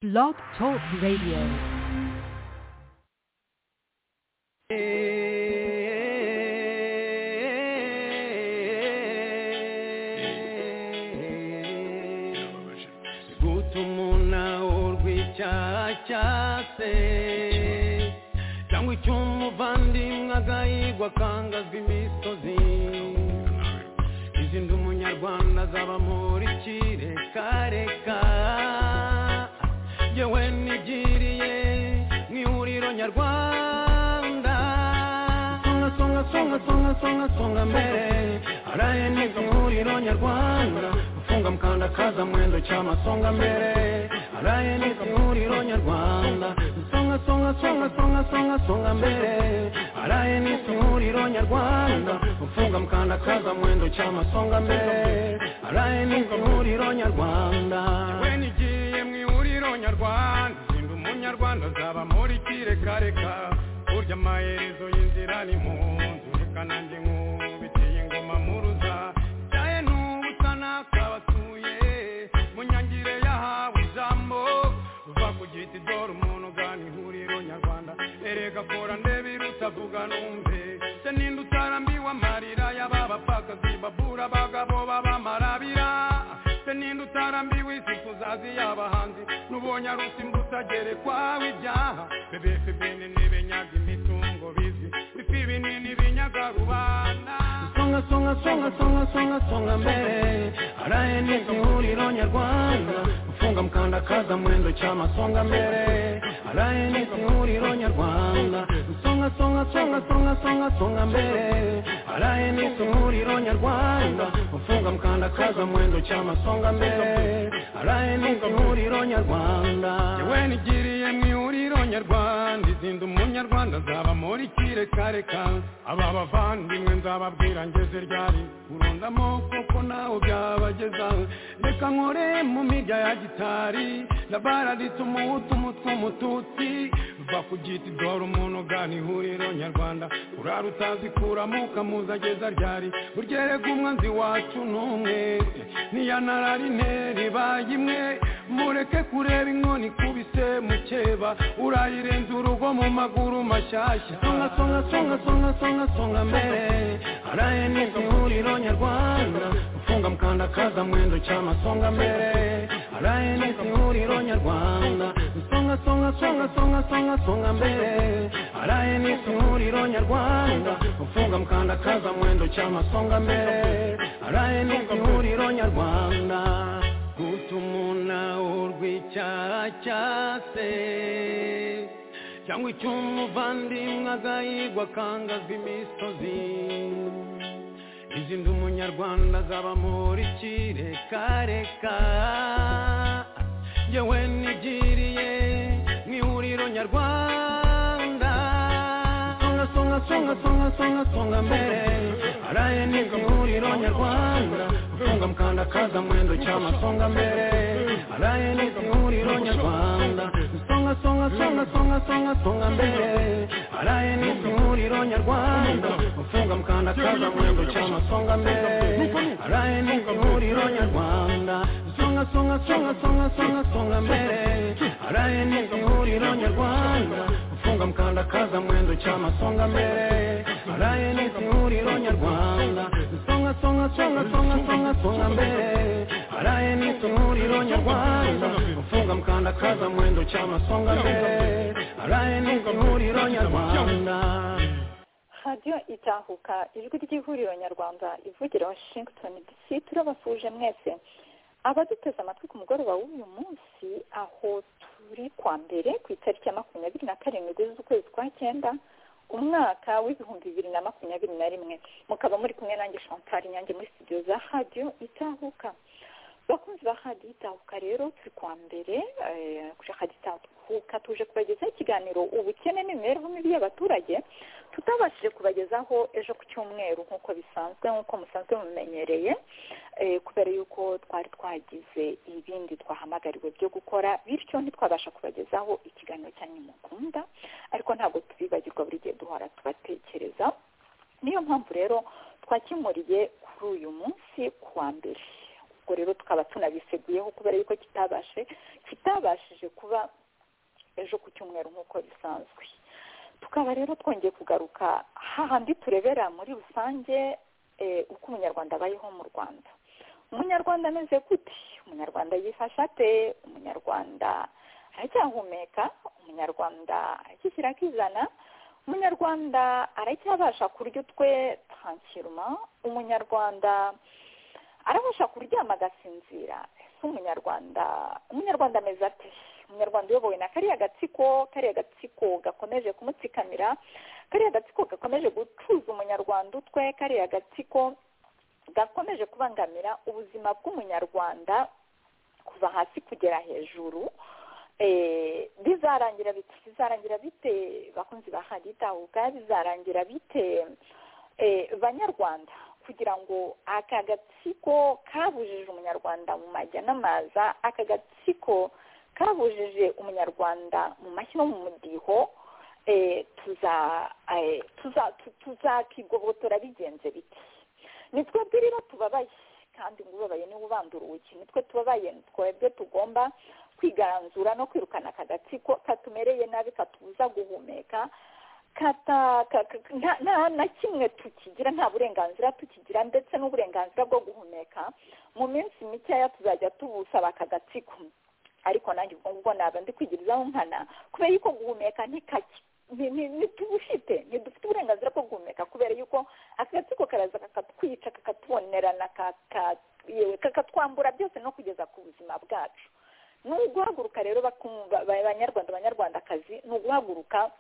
Blog Talk Radio. gutuma unaurwa icyaha cyase cyangwa icy'umuvandimwe agahigwa akangazwa imisozi izindi umunyarwanda azaba muri kirekareka yewe nigiriye mu ihuriro nyarwanda songa songa songa songa songa songa mbere araye neza ihuriro nyarwanda gufunga mukanda kaza mwendo cyama songa mbere araye neza ihuriro nyarwanda songa songa songa songa songa songa mbere araye neza ihuriro nyarwanda gufunga mukanda kaza mwendo cyama songa mbere araye neza ihuriro nyarwanda yewe nigiye mu ihuriro nyarwanda sinda umunyarwanda azaba muri kirekareka burya amaherezo y'inzira ni mu nzu reka nanjye nkubitiye ingoma muruza cyaye n'ubutana kabatuye mu nyangire yahawe ijambo uva ku giti dore umuntu ugana ihuriro nyarwanda erega kora ndebe irutavuga numve se ninde utarambiwe amarira y'aba bapfakazi babura abagabo b'abamarabira se ninde utarambiwe isi kuzazi y'abahanzi n'ubonye arusi mbutagerekwaho ibyaha bebefe bene ntibenyaga imitungo bizi bifi binini binyaga rubanda songa songa songa songa songa songa mbere araye neza ihuriro nyarwanda gufunga mukanda kaza mwendo cyama songa mbere araye neza ihuriro nyarwanda songa songa songa songa songa songa mbere araye neza ihuriro nyarwanda gufunga mukanda kaza mwendo cyama songa mbere araye neza ihuriro nyarwanda yewe nigiriye mu ihuriro nyarwanda izinda umunyarwanda azaba muri kirekareka aba bavandimwe nzababwira ngeze ryari urundamo kuko nawe byabageza reka nkore mu mirya ya gitari labara rituma umuhutu umututsi va ku giti dore umuntu ugana ihuriro nyarwanda urara utazi kuramo ukamuza ageza ryari uryerega umwanzi wacu n'umwe ntiyanararineri bayimwe mureke kureba inkoni ikubise mukeba urayirenza urugo mu maguru mashyashya songa songa songa songa songa songa mbere araye neza ihuriro nyarwanda gufunga mukanda kaza mwendo cyama songa mbere araye neza ihuriro nyarwanda songa songa songa songa songa songa mbere araye neza ihuriro nyarwanda gufunga mukanda kaza mwendo cyama songa mbere araye neza ihuriro nyarwanda gutuma unaurwa icyaha cyase cyangwa icy'umuvandimwe agahigwa akangazwa imisozi izindi umunyarwanda azaba muri kirekareka yewe nigiriye mu ihuriro nyarwanda songa songa songa songa songa songa mbere araye neza ihuriro nyarwanda gufunga mukanda kaza mwendo cyama songa mbere araye neza ihuriro nyarwanda songa songa songa songa songa songa mbere araye neza ihuriro nyarwanda gufunga mukanda kaza mwendo cyama songa mbere araye neza ihuriro nyarwanda songa songa songa songa songa songa mbere araye neza ihuriro nyarwanda gufunga mukanda kaza mwendo cyama songa mbere araye neza ihuriro nyarwanda songa songa songa songa songa songa mbere araye neza ihuriro nyarwanda gufunga mukanda kaza mwendo cyama songa mbere araye neza ihuriro nyarwanda radiyo itahuka ijwi ry'ihuriro nyarwanda ivugira washington dc turabasuje mwese abaduteze amatwi ku mugoroba w'uyu munsi aho turi kwa mbere ku itariki ya makumyabiri na karindwi z'ukwezi kwa cyenda umwaka w'ibihumbi bibiri na makumyabiri na rimwe mukaba muri kumwe nanjye chantal nyange muri studio za radiyo itahuka bakunzi ba radiyo itahuka rero turi kwa mbere eh, kuri radiyo itahuka tuje kubagezaho ikiganiro ubukene n'imibereho mibi y'abaturage tutabashije kubagezaho ejo ku cyumweru nk'uko bisanzwe nk'uko musanzwe mumenyereye eh, kubera yuko twari twagize ibindi twahamagariwe byo gukora bityo ntitwabasha kubagezaho ikiganiro cyanyu mukunda ariko ntabwo tubibagirwa buri gihe duhora tubatekereza niyo mpamvu rero twakimuriye kuri uyu munsi ku wa mbere ubwo rero tukaba tunabiseguyeho kubera yuko kitabashe kitabashije kuba ejo ku cyumweru nk'uko bisanzwe tukaba rero twongeye kugaruka hahandi turebera muri rusange uko umunyarwanda abayeho mu rwanda umunyarwanda ameze gute umunyarwanda yifasha ate umunyarwanda aracyahumeka umunyarwanda aracyishyira akizana umunyarwanda aracyabasha kurya utwe tankiruma umunyarwanda arabasha kuryama agasinzira ese umunyarwanda umunyarwanda ameze ate umunyarwanda uyobowe na kariya gatsiko kariya gatsiko gakomeje kumutsikamira kariya gatsiko gakomeje gucuza umunyarwanda utwe kariya gatsiko gakomeje kubangamira ubuzima bw'umunyarwanda kuva hasi kugera hejuru bizarangira bite bizarangira bite bakunzi ba haditahuka bizarangira bite banyarwanda kugira ngo aka gatsiko kabujije umunyarwanda mu majya n'amaza aka gatsiko kabujije umunyarwanda mu mashyi no mu mudiho tuzakigobotora bigenze biti nitwe rero tubabaye kandi ngo ubabaye niwe ubandura urugi nitwe tubabaye twebwe tugomba kwigaranzura no kwirukana aka gatsiko katumereye nabi katubuza guhumeka na kimwe tukigira nta burenganzira tukigira ndetse n'uburenganzira bwo guhumeka mu minsi mikeya tuzajya tubusaba aka gatsiko ariko nanjye ubwo ngubwo ntabwo ndi kwigirizaho nkana kubera yuko guhumeka ntikajya ntitubufite ntidufite uburenganzira bwo guhumeka kubera yuko aka gatsiko karaza kakatwica kakatubonerana kakatwambura byose no kugeza ku buzima bwacu ni uguhaguruka rero abanyarwanda abanyarwandakazi ni uguhaguruka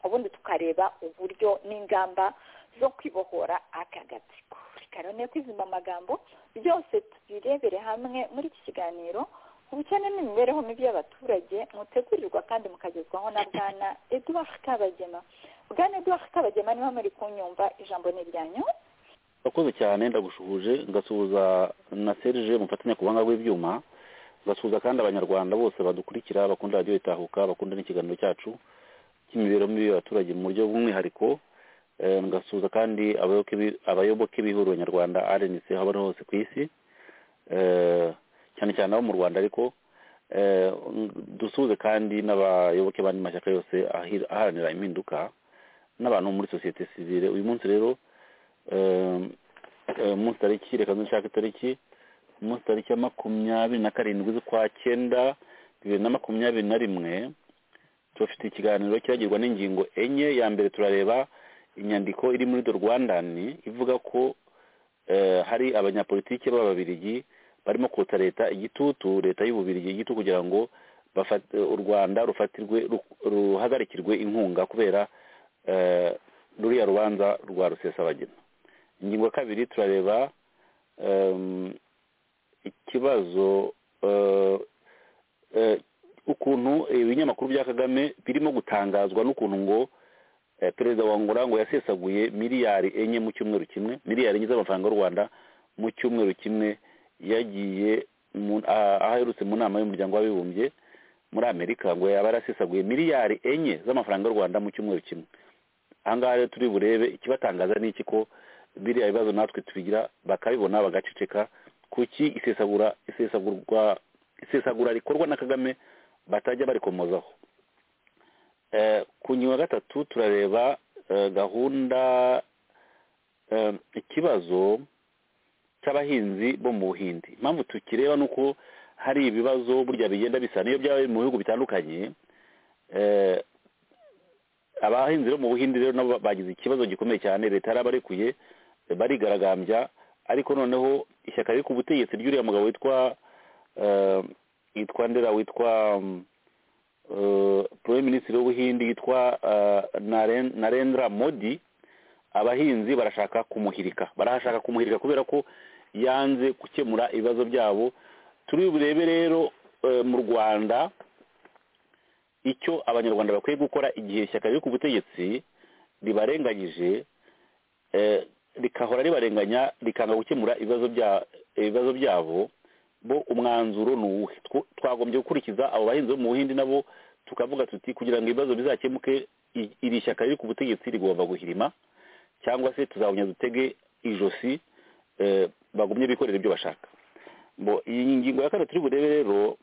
ubundi tukareba uburyo n'ingamba zo kwibohora aka gatsiko reka rero niyo kwizimba amagambo byose tubirebere hamwe muri iki kiganiro ubukene n'imibereho mibi y'abaturage mutegurirwa kandi mukagezwaho na bwana eduard kabagema bwana eduard kabagema niba muri kunyumva ijambo ni iryanyu urakoze cyane ndagushuje ngasuhuza na serije mufatanya ku buhanga bw'ibyuma ngasuhuza kandi abanyarwanda bose badukurikira bakunda radiyo itahuka bakunda n'ikiganiro cyacu cy'imibereho mibi y'abaturage mu buryo bw'umwihariko ngasuhuza kandi abayoboke b'ihuriro nyarwanda rnc aho bari hose ku isi cyane cyane abo mu rwanda ariko dusuhuze kandi n'abayoboke b'andi mashyaka yose aharanira impinduka n'abantu muri sosiyete sivire uyu munsi rero umunsi tariki reka dushake itariki umunsi tariki ya makumyabiri na karindwi z'ukwa cyenda bibiri na makumyabiri na rimwe tubafite ikiganiro kiragirwa n'ingingo enye ya mbere turareba inyandiko iri muri do rwandani ivuga ko hari abanyapolitiki b'ababirigi barimo kotsa leta igitutu leta y'ububirigi igitutu kugira ngo u rwanda rufatirwe ruhagarikirwe inkunga kubera ruriya rubanza rwa rusesabagina ingingo ya kabiri turareba ikibazo ukuntu ibinyamakuru bya kagame birimo gutangazwa n'ukuntu ngo perezida wa ngura ngo yasesaguye miliyari enye mu cyumweru kimwe miliyari enye z'amafaranga y'u rwanda mu cyumweru kimwe yagiye aho aherutse mu nama y'umuryango w'abibumbye muri amerika ngo yaba yarasesaguye miliyari enye z'amafaranga y'u rwanda mu cyumweru kimwe ahangaha rero turi burebe ikibatangaza ni iki ko biriya bibazo natwe tubigira bakabibona bagaceceka kuki isesagura isesagurwa isesagura rikorwa na kagame batajya barikomozaho ku ngingo ya gatatu turareba gahunda ikibazo cy'abahinzi bo mu buhindi impamvu tukireba ni uko hari ibibazo burya bigenda bisa n'iyo byaba mu bihugu bitandukanye abahinzi bo mu buhindi rero nabo bagize ikibazo gikomeye cyane leta yarabarekuye barigaragambya ariko noneho ishyaka riri ku butegetsi ry'uriya mugabo witwa yitwa ndera witwa poroye minisitiri w'ubuhindi yitwa narendra modi abahinzi barashaka kumuhirika barashaka kumuhirika kubera ko yanze gukemura ibibazo byabo turi burebe rero mu rwanda icyo abanyarwanda bakwiye gukora igihe ishyaka riri ku butegetsi ribarenganyije rikahora ribarenganya rikanga gukemura ibibazo byabo bo umwanzuro ni uwuhe twagombye gukurikiza abo bahinzi bo mu buhindi nabo tukavuga tuti kugira ngo ibibazo bizakemuke iri shyaka riri ku butegetsi rigomba guhirima cyangwa se tuzabonye dutege ijosi bagumye bikorera ibyo bashaka Bo, iyi ngingo ya kane turi burebe rero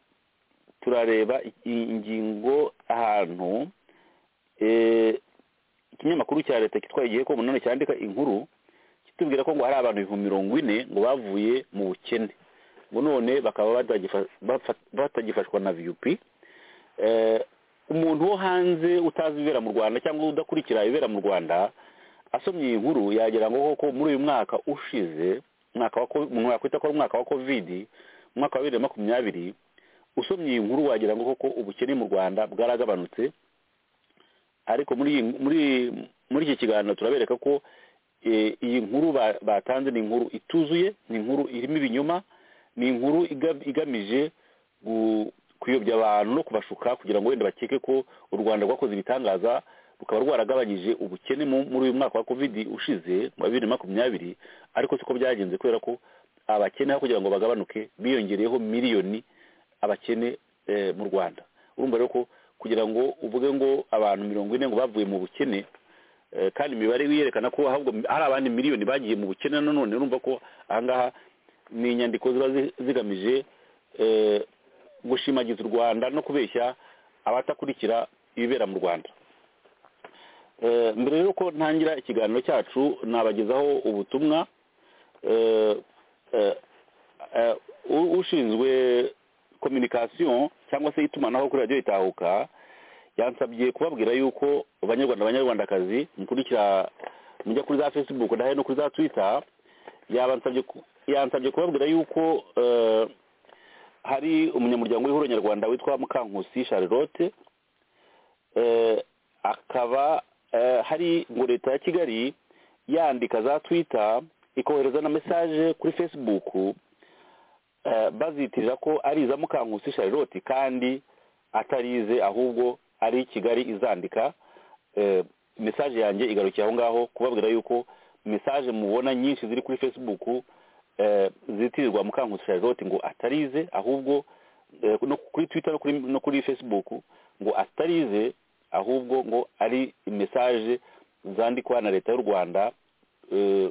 turareba i- ingingo ahantu eh, ikinyamakuru cya leta kitwaye igihe ko munone cyandika inkuru kitubwira ko ngo hari abantu ibihumbi mirongo ine ngo bavuye mu bukene ngo none bakaba batagifa- bafa- batagifashwa na vup Eh, umuntu wo hanze utazi ibibera mu rwanda cyangwa udakurikira ibibera mu rwanda asomye iyi nkuru yagira ngo koko muri uyu mwaka ushize umwaka wa ko- umuntu yakwita ko ari umwaka wa covid umwaka wa bibiri na makumyabiri usomye iyi nkuru wagira ngo koko ubukene mu rwanda bwaragabanutse ariko muri iyi- muri muri iki kiganiro turabereka ko eh, iyi nkuru ba- batanze ni inkuru ituzuye ni inkuru irimo ibinyoma ni inkuru iga- igamije gu- kuyobya abantu no kubashuka kugira ngo wenda bakeke ko u rwanda rwakoze ibitangaza rukaba rwaragabanyije ubukene mu- muri uyu mwaka wa covid ushize wa bibiri na makumyabiri ariko siko byagenze kubera ko abakene aho kugira ngo bagabanuke biyongereyeho miliyoni abakene eh, mu rwanda urumva rero ko kugira ngo uvuge ngo abantu mirongo ine ngo bavuye mu bukene eh, kandi imibare wiyerekana ko ahubwo hari abandi miliyoni bagiye mu bukene nanone urumva ko ahangaha ni inyandiko ziba zi- zigamije eh, gushimagiza u rwanda no kubeshya abatakurikira ibibera mu rwanda Eh, mbere rero ko ntangira ikiganiro cyacu nabagezaho ubutumwa eh, eh, eh, u- ushinzwe communication cyangwa se itumanaho kuri radiyo itahuka yansabye kubabwira yuko banyarwanda banyarwandakazi mukurikira mujya kuri za facebook ndahe no kuri za twitter yabansabye ku- yansabye kubabwira yuko eh, hari umunyamuryango w'ihuriro nyarwanda witwa mukankusi charlotte eh, akaba eh, hari ngo leta ya kigali yandika za twitter ikohereza na mesaje kuri facebook eh, bazitirira ko ari iza mukankusi charlotte kandi atarize ahubwo ari kigali izandika eh, mesaje yanjye igarukiye aho ngaho kubabwira yuko mesaje mubona nyinshi ziri kuri facebook eh, zitirirwa mukankusi charlotte ngo atarize ahubwo eh, no kuri twitter no kuri, no kuri facebook ngo atarize ahubwo ngo ari mesaje zandikwa na leta y'u rwanda eh,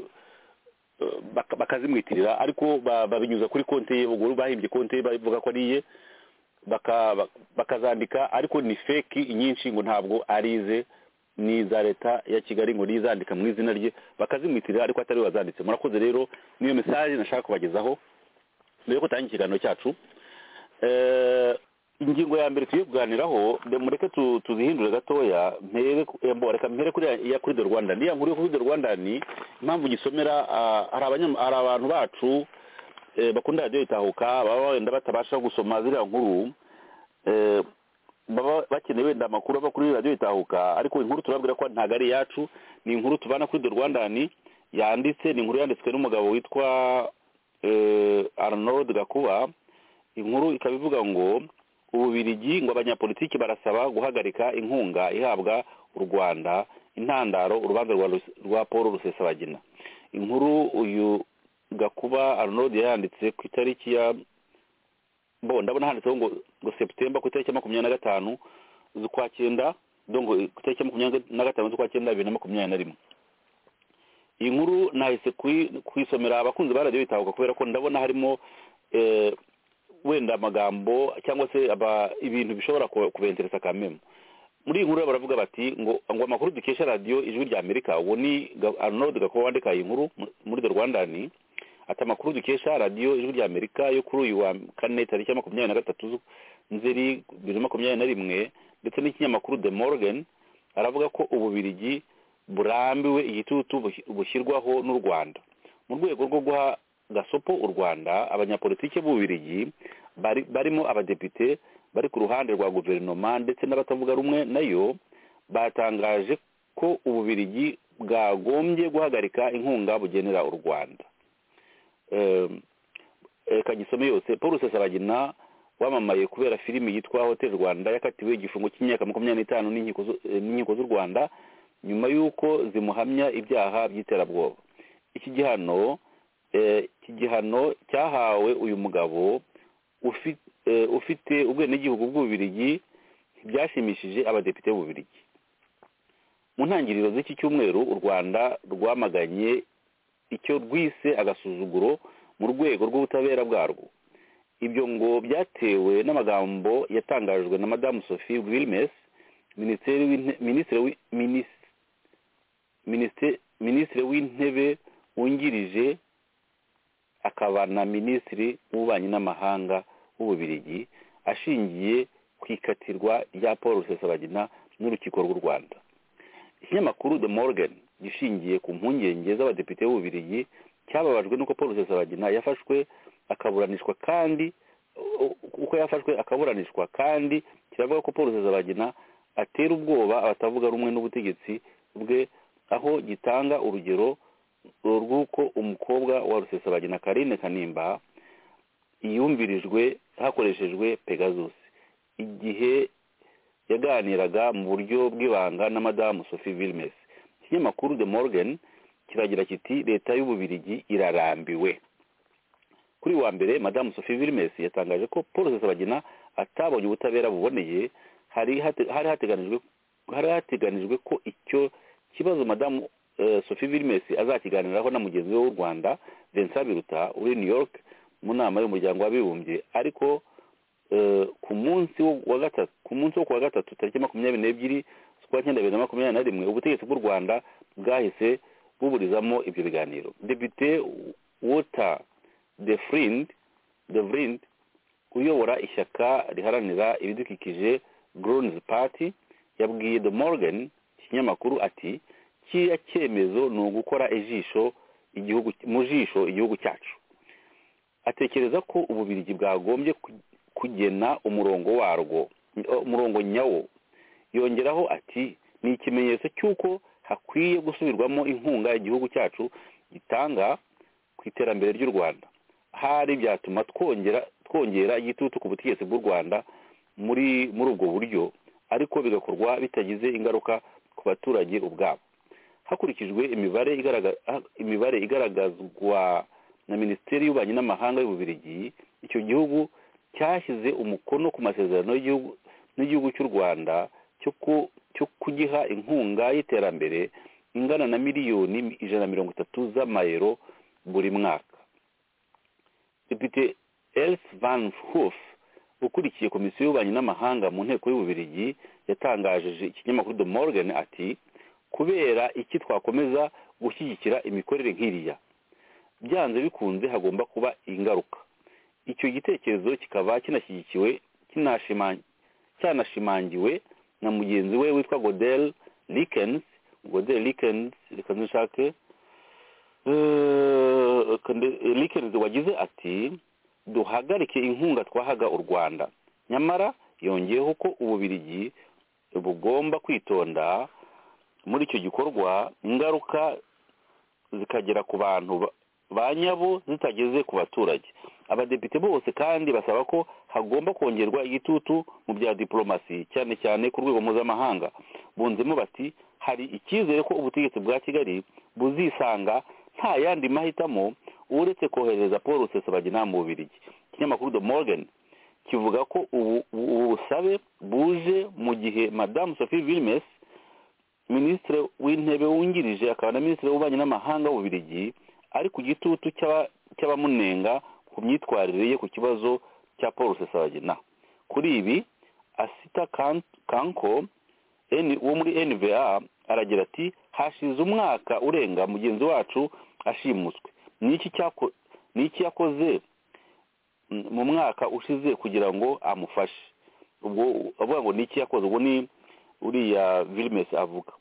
baka- bakazimwitirira ariko ba- babinyuza kuri konti ye ubwo bahimbye konti ye bavuga ko ariye baka- bak- bakazandika ariko ni feki nyinshi ngo ntabwo arize ni iza leta ya kigali ngo nizandika mu izina rye bakazimwitirira ariko atari we wazanditse murakoze rero niyo mesaje nashaka kubagezaho mbere yo gutangira ikiganiro cyacu Eh, ingingo ya mbere tugiye kuganiraho de- mureke tu- tuzihindure gatoya mpere ku- eh, mbo, reka mpere kuri ya- ya kuri the rwanda iriya nkuru yo kuri the rwanda ni impamvu nyisomera ah, hari abanyam- hari abantu bacu eh, bakunda radiyo itahuka baba wenda batabasha gusoma ziriya nkuru eh, baba bakeneye wenda amakuru ava kuri radiyo itahuka ariko inkuru turabwira ko ntabwo ari iyacu ni inkuru tubana kuri the rwandani yanditse ni inkuru yanditswe n'umugabo witwa eh, arnold gakuba inkuru ikaba ivuga ngo ububirigi ngo abanyapolitiki barasaba guhagarika inkunga ihabwa u rwanda intandaro urubanza rwa Rus- rwa paul rusesabagina inkuru uyu gakuba arnold yayanditse ku itariki ya bo ndabona handitseho ngo ngo seputemba ku itariki ya makumyabiri na gatanu z'ukwa cyenda dongo ku itariki ya makumyabiri na gatanu z'ukwa cyenda bibiri na makumyabiri na rimwe iyi nkuru nahise kuyi- kuyisomera abakunzi ba radiyo itahuka kubera ko ndabona harimo eh, wenda amagambo cyangwa se aba- ibintu bishobora ku- kubenteresa kamemu muri iyi nkuru rero baravuga bati ngo ngo amakuru dukesha radiyo ijwi rya amerika uwo ni Ga- arnold gakuba wandika iyi nkuru mu- muri the rwandani ati amakuru dukesha radiyo ijwi rya amerika yo kuri uyu wa kane tariki ya makumyabiri na gatatu zu- nzeri bibiri na makumyabiri na rimwe ndetse n'ikinyamakuru the morgan aravuga ko ububirigi burambiwe igitutu bush- bushyirwaho n'u rwanda mu rwego rwo guha gasopo u rwanda abanyapolitiki b'ububirigi bari- barimo abadepite bari ku ruhande rwa guverinoma ndetse n'abatavuga rumwe nayo batangaje ko ububirigi bwagombye guhagarika inkunga bugenera u rwanda Eh, eh, kagisome yose paul rusesabagina wamamaye kubera filimi yitwa hotel rwanda yakatiwe igifungo cy'imyaka makumyabiri n'itanu n'inkiko zu- eh, n'inkiko z'u rwanda nyuma y'uko zimuhamya ibyaha by'iterabwoba iki gihano eh, iki gihano cyahawe uyu mugabo ufi- eh, ufite ubwenegihugu bw'ububirigi byashimishije abadepite b'ububirigi mu ntangiriro z'iki cyumweru u rwanda rwamaganye icyo rwise agasuzuguro mu rwego rw'ubutabera bwarwo ibyo ngo byatewe n'amagambo yatangajwe na madamu sophie wilmes minisitiri w'inte- minisitiri w'i- minis- minisitiri- minisitiri w'intebe wungirije akaba na minisitiri w'ububanyi n'amahanga w'ububirigi ashingiye ku ikatirwa rya paul rusesabagina n'urukiko rw'u rwanda ikinyamakuru the morgan gishingiye ku mpungenge z'abadepite b'ububirigi cyababajwe n'uko paul rusesabagina yafashwe akaburanishwa kandi u- uko yafashwe akaburanishwa kandi kiravuga ko paul rusesabagina atera ubwoba abatavuga rumwe n'ubutegetsi bwe aho gitanga urugero rw'uko umukobwa wa rusesabagina karine kanimba yumvirijwe hakoreshejwe pegasus igihe yaganiraga mu buryo bw'ibanga na madamu sophie vilmes ikinyamakuru the morgan kiragira kiti leta y'ububirigi irarambiwe kuri wa mbere madamu sophie vilmes yatangaje ko paul rusesabagina atabonye ubutabera buboneye hari hate- hari hateganijwe hari hateganijwe ko icyo kibazo madamu eh, sophie vilmes azakiganiraho na mugenzi we w'u rwanda vincent biruta uri new york mu nama y'umuryango w'abibumbye ariko eh, ku munsi wo- wa gatatu ku munsi wo kuwa gatatu tariki makumyabiri n'ebyiri z'ukwa cyenda bibiri na makumyabiri na rimwe ubutegetsi bw'u rwanda bwahise buburizamo ibyo biganiro depite wota de frind de vrind uyobora ishyaka riharanira ibidukikije grons party yabwiye the morgan ikinyamakuru ati kiriya cyemezo ni ugukora ijisho igihugu mu jisho igihugu cyacu atekereza ko ububirigi bwagombye ku- kugena umurongo warwo umurongo nyawo yongeraho ati ni ikimenyetso cy'uko hakwiye gusubirwamo inkunga igihugu cyacu gitanga ku iterambere ry'u rwanda hari byatuma twongera twongera igitutu ku butegetsi bw'u rwanda muri muri ubwo buryo ariko bigakorwa bitagize ingaruka ku baturage ubwabo hakurikijwe imibare igaragaza imibare igaragazwa na minisiteri y'ububanyi n'amahanga y'ububirigi icyo gihugu cyashyize umukono ku masezerano y'igihugu n'igihugu cy'u rwanda cyo ku- cyo kugiha inkunga y'iterambere ingana na miliyoni ijana na mirongo itatu z'amayero buri mwaka depite Els van Hoof ukurikiye komisiyo y'ububanyi n'amahanga mu nteko y'ububirigi yatangajeje ikinyamakuru The Morgan ati kubera iki twakomeza gushyigikira imikorere nk'iriya byanze bikunze hagomba kuba ingaruka icyo gitekerezo kikaba kinashyigikiwe kinashima- cyanashimangiwe na mugenzi we witwa godel likens godel likens reka ndushake Eh, Kande- likens wagize ati duhagarike inkunga twahaga u rwanda nyamara yongeyeho ko ububirigi bugomba kwitonda muri icyo gikorwa ingaruka zikagera ku bantu ba- ba nyabo zitageze ku baturage abadepite bose kandi basaba ko hagomba kongerwa igitutu mu bya diplomasi cyane cyane ku rwego mpuzamahanga bunzemo bati hari icyizere ko ubutegetsi bwa kigali buzisanga nta yandi mahitamo uretse kohereza paul rusesabagina mu bubirigi ikinyamakuru the morgan kivuga ko ubu ubu busabe buje mu gihe madamu sophie vilmes minisitiri w'intebe wungirije akaba na minisitiri w'ububanyi n'amahanga w'ububirigi ari ku gitutu cy'aba- cy'abamunenga ku myitwarire ye ku kibazo cya paul rusesabagina kuri ibi asita Kan- kanko N- wo muri nva aragira ati hashize umwaka urenga mugenzi wacu ashimuswe ni iki cyako- ni iki yakoze mm, mu mwaka ushize kugira ngo amufashe ubwo avuga ngo ni iki yakoze ubwo ni uriya Vilmes avuga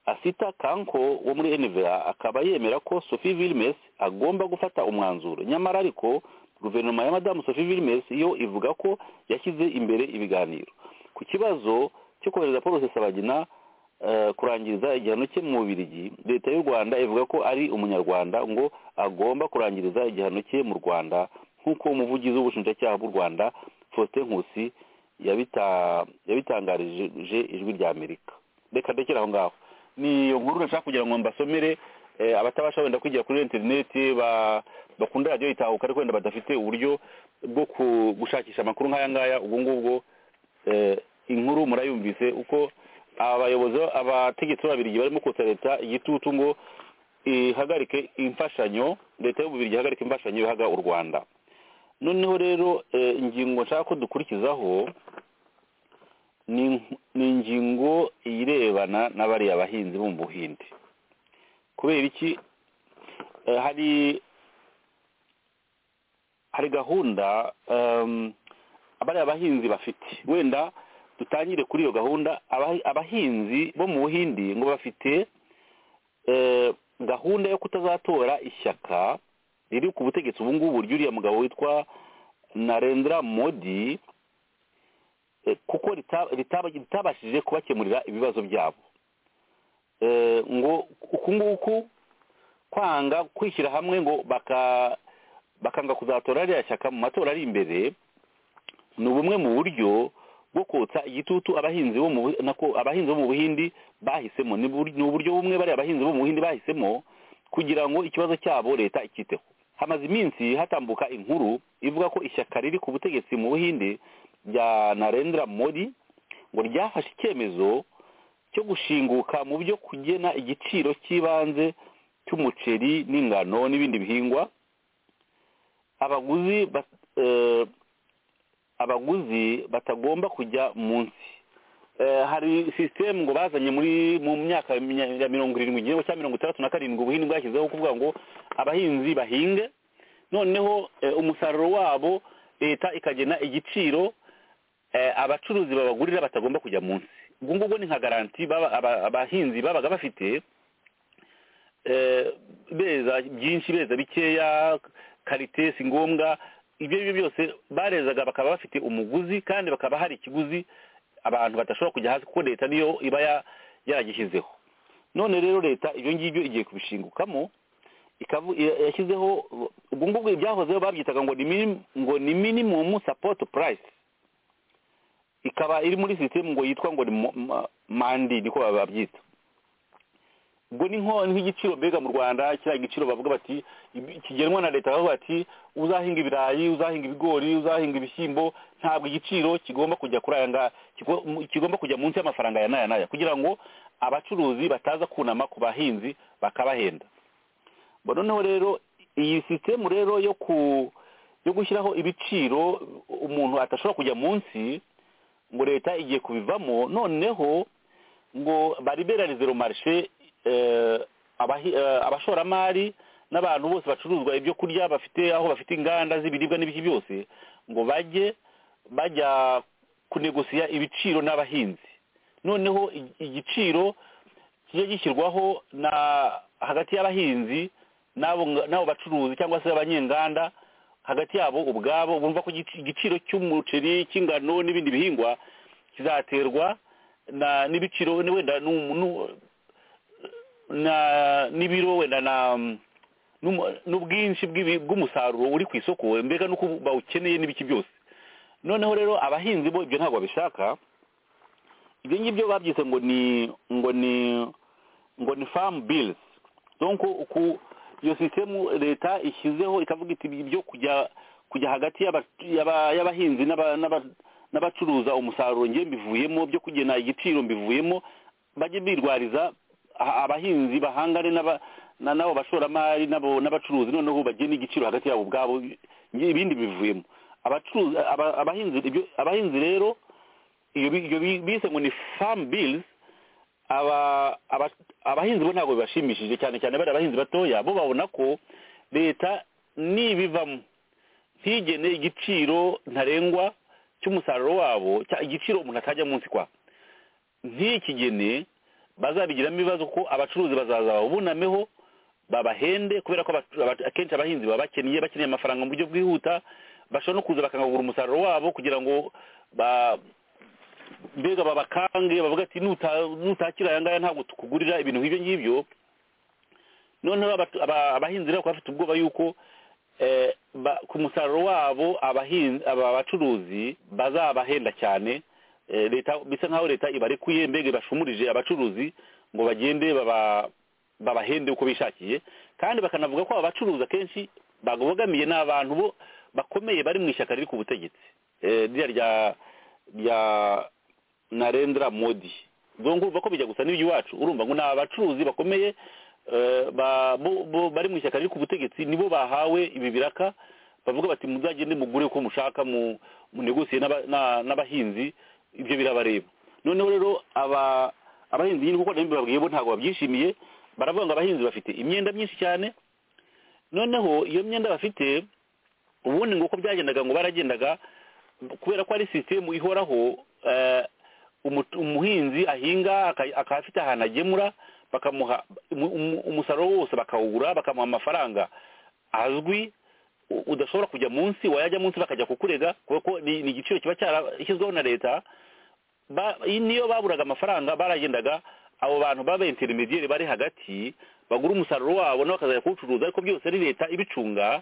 asita kanko wo muri nva akaba yemera ko sophie Vilmes agomba gufata umwanzuro nyamara ariko guverinoma ya madamu sophie Vilmes yo ivuga ko yashyize imbere ibiganiro ku kibazo cyo kohereza paul rusesabagina eh, kurangiriza igihano cye mu bubirigi leta y'u rwanda ivuga ko ari umunyarwanda ngo agomba kurangiriza igihano cye mu rwanda nk'uko umuvugizi w'ubushinjacyaha bw'u rwanda faustin nkusi yabita- yabitangarije ijwi rya amerika reka ndekere aho ngaho ni iyo nkuru nashaka kugira ngo mbasomere eh, abatabasha wenda kwigira kuri interineti ba- bakunda radiyo itahuka ariko wenda badafite uburyo bwo ku- gushakisha amakuru nk'aya ngaya ubwo ngubwo eh, inkuru murayumvise uko abayobozi abategetsi b'ababirigi barimo kotsa leta igitutu ngo ihagarike imfashanyo leta y'ububirigi ihagarike imfashanyo ihaga u rwanda noneho rero eh, ingingo nshaka ko dukurikizaho ni ni ingingo irebana na bariya bahinzi bo mu buhinde kubera iki Eh, hari hari gahunda em, abariya bahinzi bafite wenda dutangire kuri iyo gahunda abahi- abahinzi bo mu buhindi ngo bafite eh, gahunda yo kutazatora ishyaka riri ku butegetsi ubu ngubu ry'uriya mugabo witwa narendra modi eh, kuko rita- ritaba- ritabashije kubakemurira ibibazo byabo Eh, ngo uku nguku kwanga kwishyira hamwe ngo baka bakanga kuzatora ririya shyaka mu matora ari imbere ni bumwe mu buryo bwo kotsa igitutu abahinzi bo mu Bu- nako abahinzi bo mu buhindi bahisemo ni bur- ni uburyo bumwe bariya abahinzi bo mu buhindi bahisemo kugira ngo ikibazo cyabo leta icyiteho hamaze iminsi hatambuka inkuru ivuga ko ishyaka riri ku butegetsi mu buhinde rya narendra modi ngo ryafashe icyemezo cyo gushinguka mu byo kugena igiciro cy'ibanze cy'umuceri n'ingano n'ibindi bihingwa abaguzi ba- eh, abaguzi batagomba kujya munsi Eh, hari sisitemu ngo bazanye muri mu myaka ya mirongo irindwi igihingwa cya mirongo itandatu na karindwi ubuhinzi bwashyizeho kuvuga ngo abahinzi bahinge noneho eh, umusaruro wabo leta ikagena igiciro eh, abacuruzi babagurira batagomba kujya munsi ubwo ngubwo ni nka garanti baba- aba- abahinzi babaga bafite eh, beza byinshi beza bikeya karite si ngombwa ibyo ari byo byose barezaga bakaba bafite umuguzi kandi bakaba hari ikiguzi abantu badashobora kujya hasi kuko leta niyo iba ya- yaragishyizeho none rero leta ibyo ngibyo igiye kubishingukamo ikavu- ya- yashyizeho ubwo ngubwo ibyahozeho babyitaga ngo ni minim- ngo ni minimum support price ikaba iri muri sisitemu ngo yitwa ngo ni mo- ma- mandi niko babyita ubwo ni nko nk'igiciro mbega mu rwanda kiriya giciro bavuga bati ibi- kigenwa na leta bavuga bati uzahinga ibirayi uzahinga ibigori uzahinga ibishyimbo ntabwo igiciro kigomba kujya kuri aya ngaya kigo- mu- kigomba kujya munsi y'amafaranga ya n'aya n'aya kugira ngo abacuruzi bataza kunama ku bahinzi bakabahenda Bo noneho rero iyi sisitemu rero yo ku yo gushyiraho ibiciro umuntu atashobora kujya munsi ngo leta igiye kubivamo noneho ngo bariberarize romarishe abashoramari n'abantu bose bacuruzwa ibyo kurya bafite aho bafite inganda z'ibiribwa n'ibiki byose ngo bajye bajya kunegosiya ibiciro n'abahinzi noneho i- igiciro kijya gishyirwaho na hagati y'abahinzi n'abo nga- n'abo bacuruzi cyangwa se abanyenganda hagati yabo ubwabo bumva ko igici- igiciro cy'umuceri cy'ingano n'ibindi bihingwa kizaterwa na n'ibiciro ni wenda nu- nu- na n'ibiro wenda na n'umu- n'ubwinshi bw'ibi- bw'umusaruro uri ku isoko mbega nuko bawukeneye n'ibiki byose noneho rero abahinzi bo ibyo ntabwo babishaka ibyo ngibyo babyise ngo ni ngo ni ngo ni famu bilizi donko uku iyo sisitemu leta ishyizeho ikavuga iti ibyo kujya kujya hagati y'aba- y'aba- y'abahinzi n'aba- n'aba- n'abacuruza umusaruro ngiye mbivuyemo byo kugena igiciro mbivuyemo bajye birwariza a- abahinzi bahangane n'aba- na- n'abo bashoramari n'abo- n'abacuruzi noneho bagena igiciro hagati yabo ubwabo ngiye ibindi bivuyemo abacuruzi aba- abahinzi ibyo- abahinzi rero iyo bi- iyo bi- bise ngo ni famu bilizi aba aba- abahinzi bo ntabwo bibashimishije cyane cyane bari abahinzi batoya bo babona ko leta nibivamo ntigene igiciro ntarengwa cy'umusaruro wabo cya- igiciro umuntu atajya munsi kwa ntikigene bazabigiramo ibibazo ko abacuruzi bazaza babunameho babahende kubera ko abacu- aba- akenshi abahinzi baba bakennye bakeneye amafaranga mu buryo bwihuta bashobora no kuza bakangagura umusaruro wabo kugira ngo ba mbega babakange bavuga ati "Nuta- nutakira aya ngaya ntabwo tukugurira ibintu nk'ibyo ngibyo noneho abatu- aba- abahinzi rero bakaba bafite ubwoba yuko eh, ba- ku musaruro wabo abahinzi aba bacuruzi bazabahenda cyane Eh, leta bisa nkaho leta ibarekuye mbega ibashumurije abacuruzi ngo bagende baba- babahende uko bishakiye kandi bakanavuga ko aba bacuruzi akenshi babogamiye n'abantu bo bakomeye bari mu ishyaka riri ku butegetsi Eh, ririya rya rya narendra modi dongo urumva ko bijya gusa n'ibyo iwacu urumva ngo ni abacuruzi bakomeye eh, ba- bo- bo- bari mu ishyaka riri ku butegetsi nibo bahawe ibi biraka bavuga bati muzagende mugure uko mushaka mu munegosiye n'aba- na- n'abahinzi ibyo birabareba noneho rero aba abahinzi nyine kuko nabyo babwiye bo ntabwo babyishimiye baravuga ngo abahinzi bafite imyenda myinshi cyane noneho iyo myenda bafite ubundi ngo uko byagendaga ngo baragendaga kubera ko ari sisitemu ihoraho eh, umu- umuhinzi ahinga aka- akaba afite ahantu agemura bakamuha umu- umu- umusaruro wose bakawugura bakamuha amafaranga azwi u- udashobora kujya munsi wayajya munsi bakajya kukurega kubera ko ni ni igiciro kiba cyarashyizweho na leta ba- niyo baburaga amafaranga baragendaga abo bantu baba interinediyeri bari hagati bagura umusaruro wabo nabo bakazajya kuwucuruza ariko byose ari leta ibicunga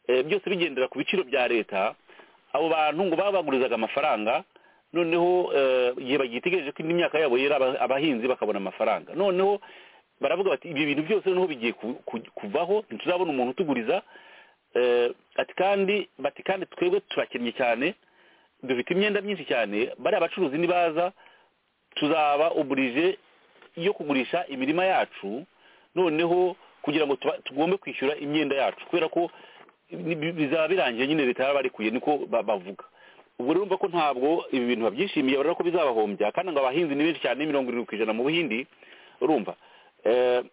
eh, byose bigendera ku biciro bya leta abo bantu ngo baba bagurizaga amafaranga noneho eh, igihe bagitegereje ko indi myaka yabo yera aba- abahinzi bakabona amafaranga noneho baravuga bati ibyo bintu byose noneho bigiye ku- ku- kuvaho ntituzabona umuntu utuguriza eh, ati kandi bati kandi twebwe turakennye cyane dufite imyenda myinshi cyane bariya abacuruzi nibaza tuzaba oburije yo kugurisha imirima yacu noneho kugira ngo tuba- tugombe kwishyura imyenda yacu kubera ko ni- bi- bizaba birangiye nyine leta yarabarekuye niko ba- bavuga ubwo rero urumva ko ntabwo ibi bintu babyishimiye barabona ko bizabahombya kandi ngo abahinzi ni benshi cyane mirongo irindwi ku ijana mu buhindi urumva Eh,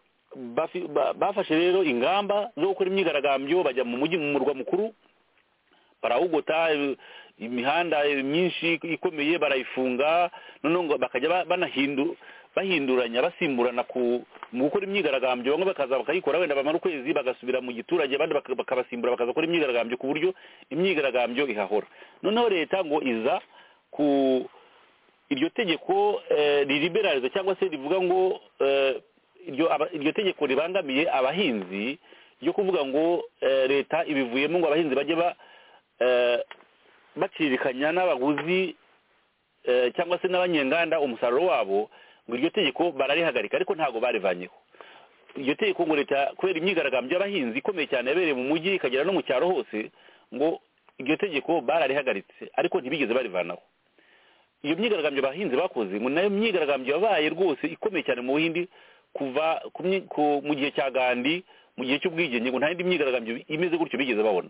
bafi- ba- bafashe rero ingamba zo gukora imyigaragambyo bajya mu mujyi mu murwa mukuru barawugota eh, imihanda eh, myinshi ikomeye barayifunga noneho ngo bakajya ba- banahindu bahinduranya basimburana ku mu gukora imyigaragambyo bamwe bakaza bakayikora wenda bamara ukwezi bagasubira mu giturage abandi baka- bakabasimbura bakaza gukora imyigaragambyo ku buryo imyigaragambyo ihahora noneho leta ngo iza ku iryo tegeko eh, ririberariza cyangwa se rivuga ngo eh, iryo aba- iryo tegeko ribangamiye abahinzi ryo kuvuga ngo eh, leta ibivuyemo ngo abahinzi bajye ba eh, bacirikanya n'abaguzi eh, cyangwa se n'abanyenganda umusaruro wabo ngo iryo tegeko bararihagarika ariko ntabwo barivanyeho iryo tegeko ngo leta kubera imyigaragambyo y'abahinzi ikomeye cyane yabereye mu mujyi ikagera no mu cyaro hose ngo iryo tegeko bararihagaritse ariko ntibigeze barivanaho iyo myigaragambyo abahinzi bakoze ngo nayo myigaragambyo yabaye rwose ikomeye cyane mu buhindi kuva ku myi- ku- mu gihe cya gandi mu gihe cy'ubwigenge ngo nta yindi myigaragambyo imeze gutyo bigeze babona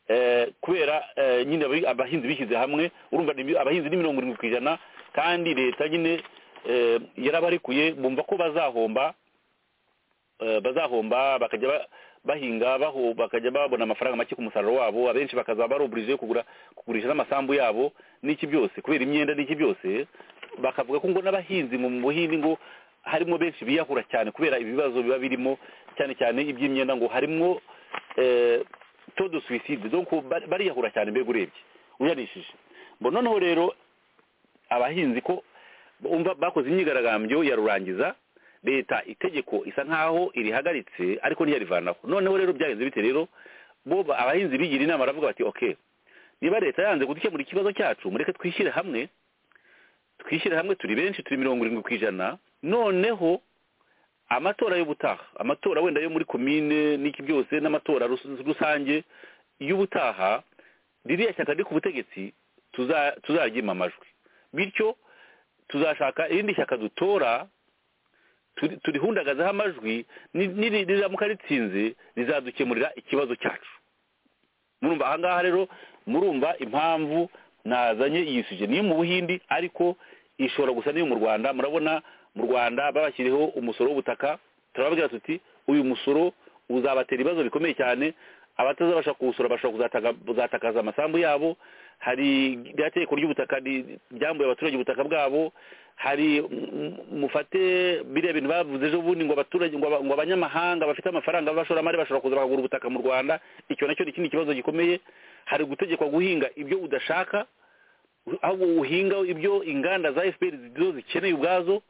Eh, kubera eh, nyine abahi- abahinzi bishyize hamwe urumva ni- abahinzi ni mirongo irindwi ku ijana kandi leta nyine eh, yarabarekuye bumva ko bazahomba eh, bazahomba bakajya ba- bahinga baho bakajya babona amafaranga make ku musaruro wabo abenshi bakazaba baruburije kugura kugurisha n'amasambu yabo n'iki byose kubera imyenda n'iki byose bakavuga ko ngo n'abahinzi mu buhinzi ngo harimo benshi biyahura cyane kubera ibibazo biba birimo cyane cyane iby'imyenda ngo harimo eh, taux de suicide donc bari- bariyahura cyane mbega urebye uyanishije ngo noneho rero abahinzi ko umva bakoze imyigaragambyo ya rurangiza leta itegeko isa nkaho irihagaritse ariko ntiyarivanaho noneho rero byagenze bite rero bo ba- abahinzi bigira inama baravuga bati okay niba leta yanze gukemura ikibazo cyacu mureke twishyire hamwe twishyire hamwe turi benshi turi mirongo irindwi ku ijana noneho amatora y'ubutaha amatora wenda yo muri komine n'iki byose n'amatora rus- rusange y'ubutaha ririya shyaka riri ku butegetsi tuza- tuzaryima amajwi bityo tuzashaka irindi shyaka dutora turi- turihundagazeho amajwi ni- niri- riramuka ritsinze rizadukemurira ikibazo cyacu murumva ahangaha rero murumva impamvu nazanye iyi suje niyo mu buhindi ariko ishobora gusa n'iyo mu rwanda murabona mu rwanda babashyiriho umusoro w'ubutaka turababwira tuti uyu musoro uzabatera ibibazo bikomeye cyane abatazabasha kuwusora bashobora kuzataka- kuzatakaza amasambu yabo hari rya tegeko ry'ubutaka ri- ryambuye abaturage ubutaka bwabo hari mm, mufate biriya bintu bavuze ejo bundi ngo abaturage ngo aba- ngo abanyamahanga bafite amafaranga b'abashoramari bashobora kuza bakagura ubutaka mu rwanda icyo nacyo ni ikindi kibazo gikomeye hari gutegekwa guhinga ibyo udashaka ahubwo uhinga ibyo inganda za fpr zo zikeneye ubwazo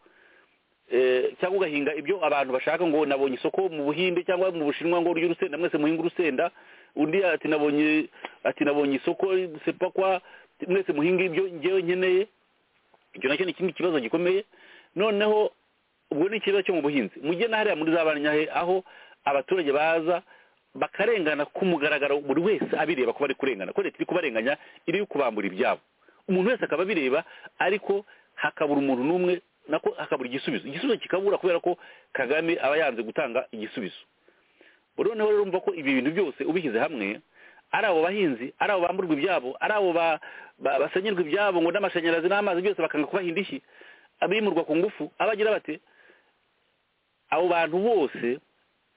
eh, cyangwa ugahinga ibyo abantu bashaka ngo nabonye isoko mu buhinde cyangwa mu bushinwa ngo urya urusenda mwese muhinga urusenda undi ati nabonye ati nabonye isoko sepakwa mwese muhinga ibyo ngewe nkeneye icyo nacyo ni ikindi kibazo gikomeye noneho ubwo ni ikibazo cyo mu buhinzi mujye na hariya muri za banyahe aho abaturage baza bakarengana ku mugaragaro buri wese abireba ko bari kurengana ko leta iri kubarenganya iri kubambura ibyabo umuntu wese akaba abireba ariko hakabura umuntu n'umwe nako hakabura igisubizo igisubizo kikabura kubera ko kagame aba yanze gutanga igisubizo noneho rero urumva ko ibi bintu byose ubishyize hamwe ari abo bahinzi ari abo bamburwa ibyabo ari abo ba- ba- basenyerwa ibyabo ngo n'amashanyarazi n'amazi byose bakanga kubaha indishyi abimurwa ku ngufu abagira bate abo bantu bose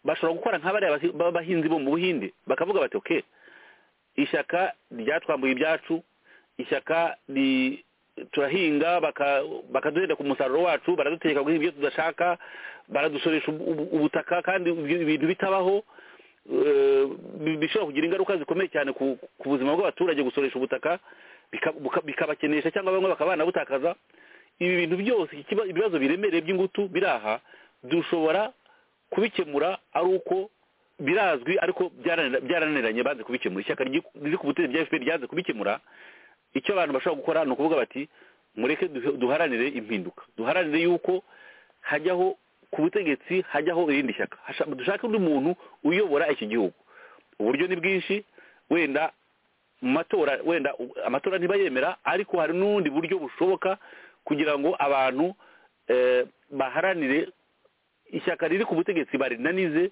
bashobora gukora nka bariya bahi- b'abahinzi bo mu buhinde bakavuga bati oke ishyaka ryatwambuye ibyacu ishyaka ri- turahinga baka- bakaduhenda ku musaruro wacu baraduteka guhinga ibyo tudashaka baradusoresha ubu- ubu- ubutaka kandi ibyo bintu bitabaho eh, bi- bishobora kugira ingaruka zikomeye cyane ku ku buzima bw'abaturage gusoresha ubutaka bika- buka- bikabakenesha cyangwa bamwe bakaba banabutakaza ibi bintu byose ikiba- ibibazo biremereye by'ingutu biri aha dushobora kubikemura ari uko birazwi ariko byaranira- byarananiranye banze kubikemura ishyaka ryi- riri ku butegetsi bya fpr ryanze kubikemura icyo abantu bashobora gukora ni ukuvuga bati mureke duhe- duharanire impinduka duharanire yuko hajyaho ku butegetsi hajyaho irindi shyaka Hasha- dushake undi muntu uyobora iki gihugu uburyo ni bwinshi wenda mu matora wenda u- amatora ntibayemera ariko hari n'ubundi buryo bushoboka kugira ngo abantu eh, baharanire ishyaka riri ku butegetsi barinanize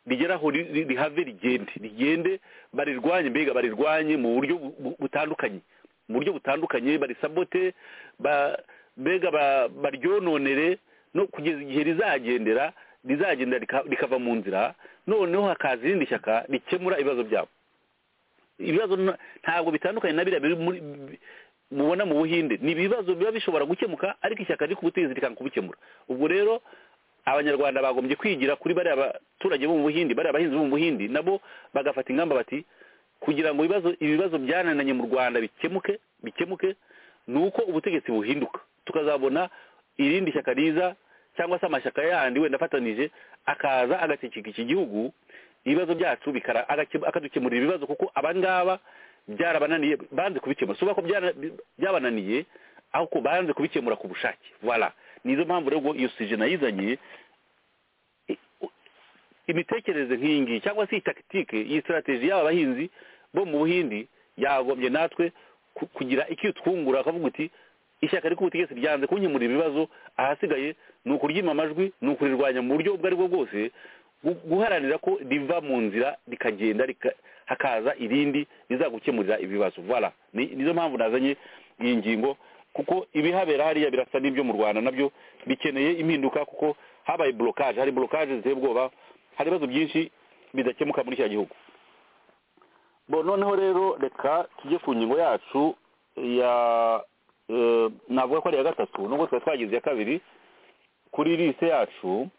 rigera aho ri- ri- rihave rigende rigende barirwanye mbega barirwanye mu buryo bu- bu- butandukanye mu buryo butandukanye barisabote ba- mbega ba- baryononere no kugeza igihe rizagendera rizagenda rika- rikava mu nzira noneho hakaza irindi shyaka rikemura ibibazo byabo ibibazo na- ntabwo bitandukanye na biriya biri muri bi- mubona mu buhinde ni ibibazo biba bishobora gukemuka ariko ishyaka riri ku butegetsi rikanga kubikemura ubwo rero abanyarwanda bagombye kwigira kuri bariya baturage bo mu buhindi bariya bahinzi bo mu buhindi nabo bagafata ingamba bati kugira ngo ibibazo ibibazo byanananye mu rwanda bikemuke bikemuke ni uko ubutegetsi buhinduka tukazabona irindi shyaka riza cyangwa se amashyaka yandi wenda afatanije akaza agatekeka iki gihugu ibibazo byacu bikara agake- akadukemurira ibibazo kuko abangaba byarabananiye banze kubikemura si uvuga ko byara- byabananiye ahubwo banze kubikemura ku bushake voilà nizo mpamvu rero ubwo iyo sije nayizanye i- u- imitekerereze nk'iyi ngiyi cyangwa se iyi takitike iyi strategy y'aba bahinzi bo mu buhindi yagombye natwe ku- kugira icyo twungura akavuga uti ishyaka riri ku butegetsi ryanze kunkemurira ibibazo ahasigaye ni ukuryima amajwi ni ukurirwanya mu buryo ubwo ari bwo bwose gu- guharanira ko riva mu nzira rikagenda rika- hakaza irindi rizagukemurira ibibazo voilà Ni- nizo mpamvu nazanye iyi ngingo kuko ibihabera hariya birasa n'ibyo mu rwanda nabyo bikeneye impinduka kuko habaye blocage hari blocage ziteye ubwoba hari ibibazo byinshi bidakemuka muri kiriya gihugu bo noneho rero reka tujye ku ngingo yacu ya eh, navuga ko ari iya gatatu nubwo twari twagize iya kabiri kuri lise yacu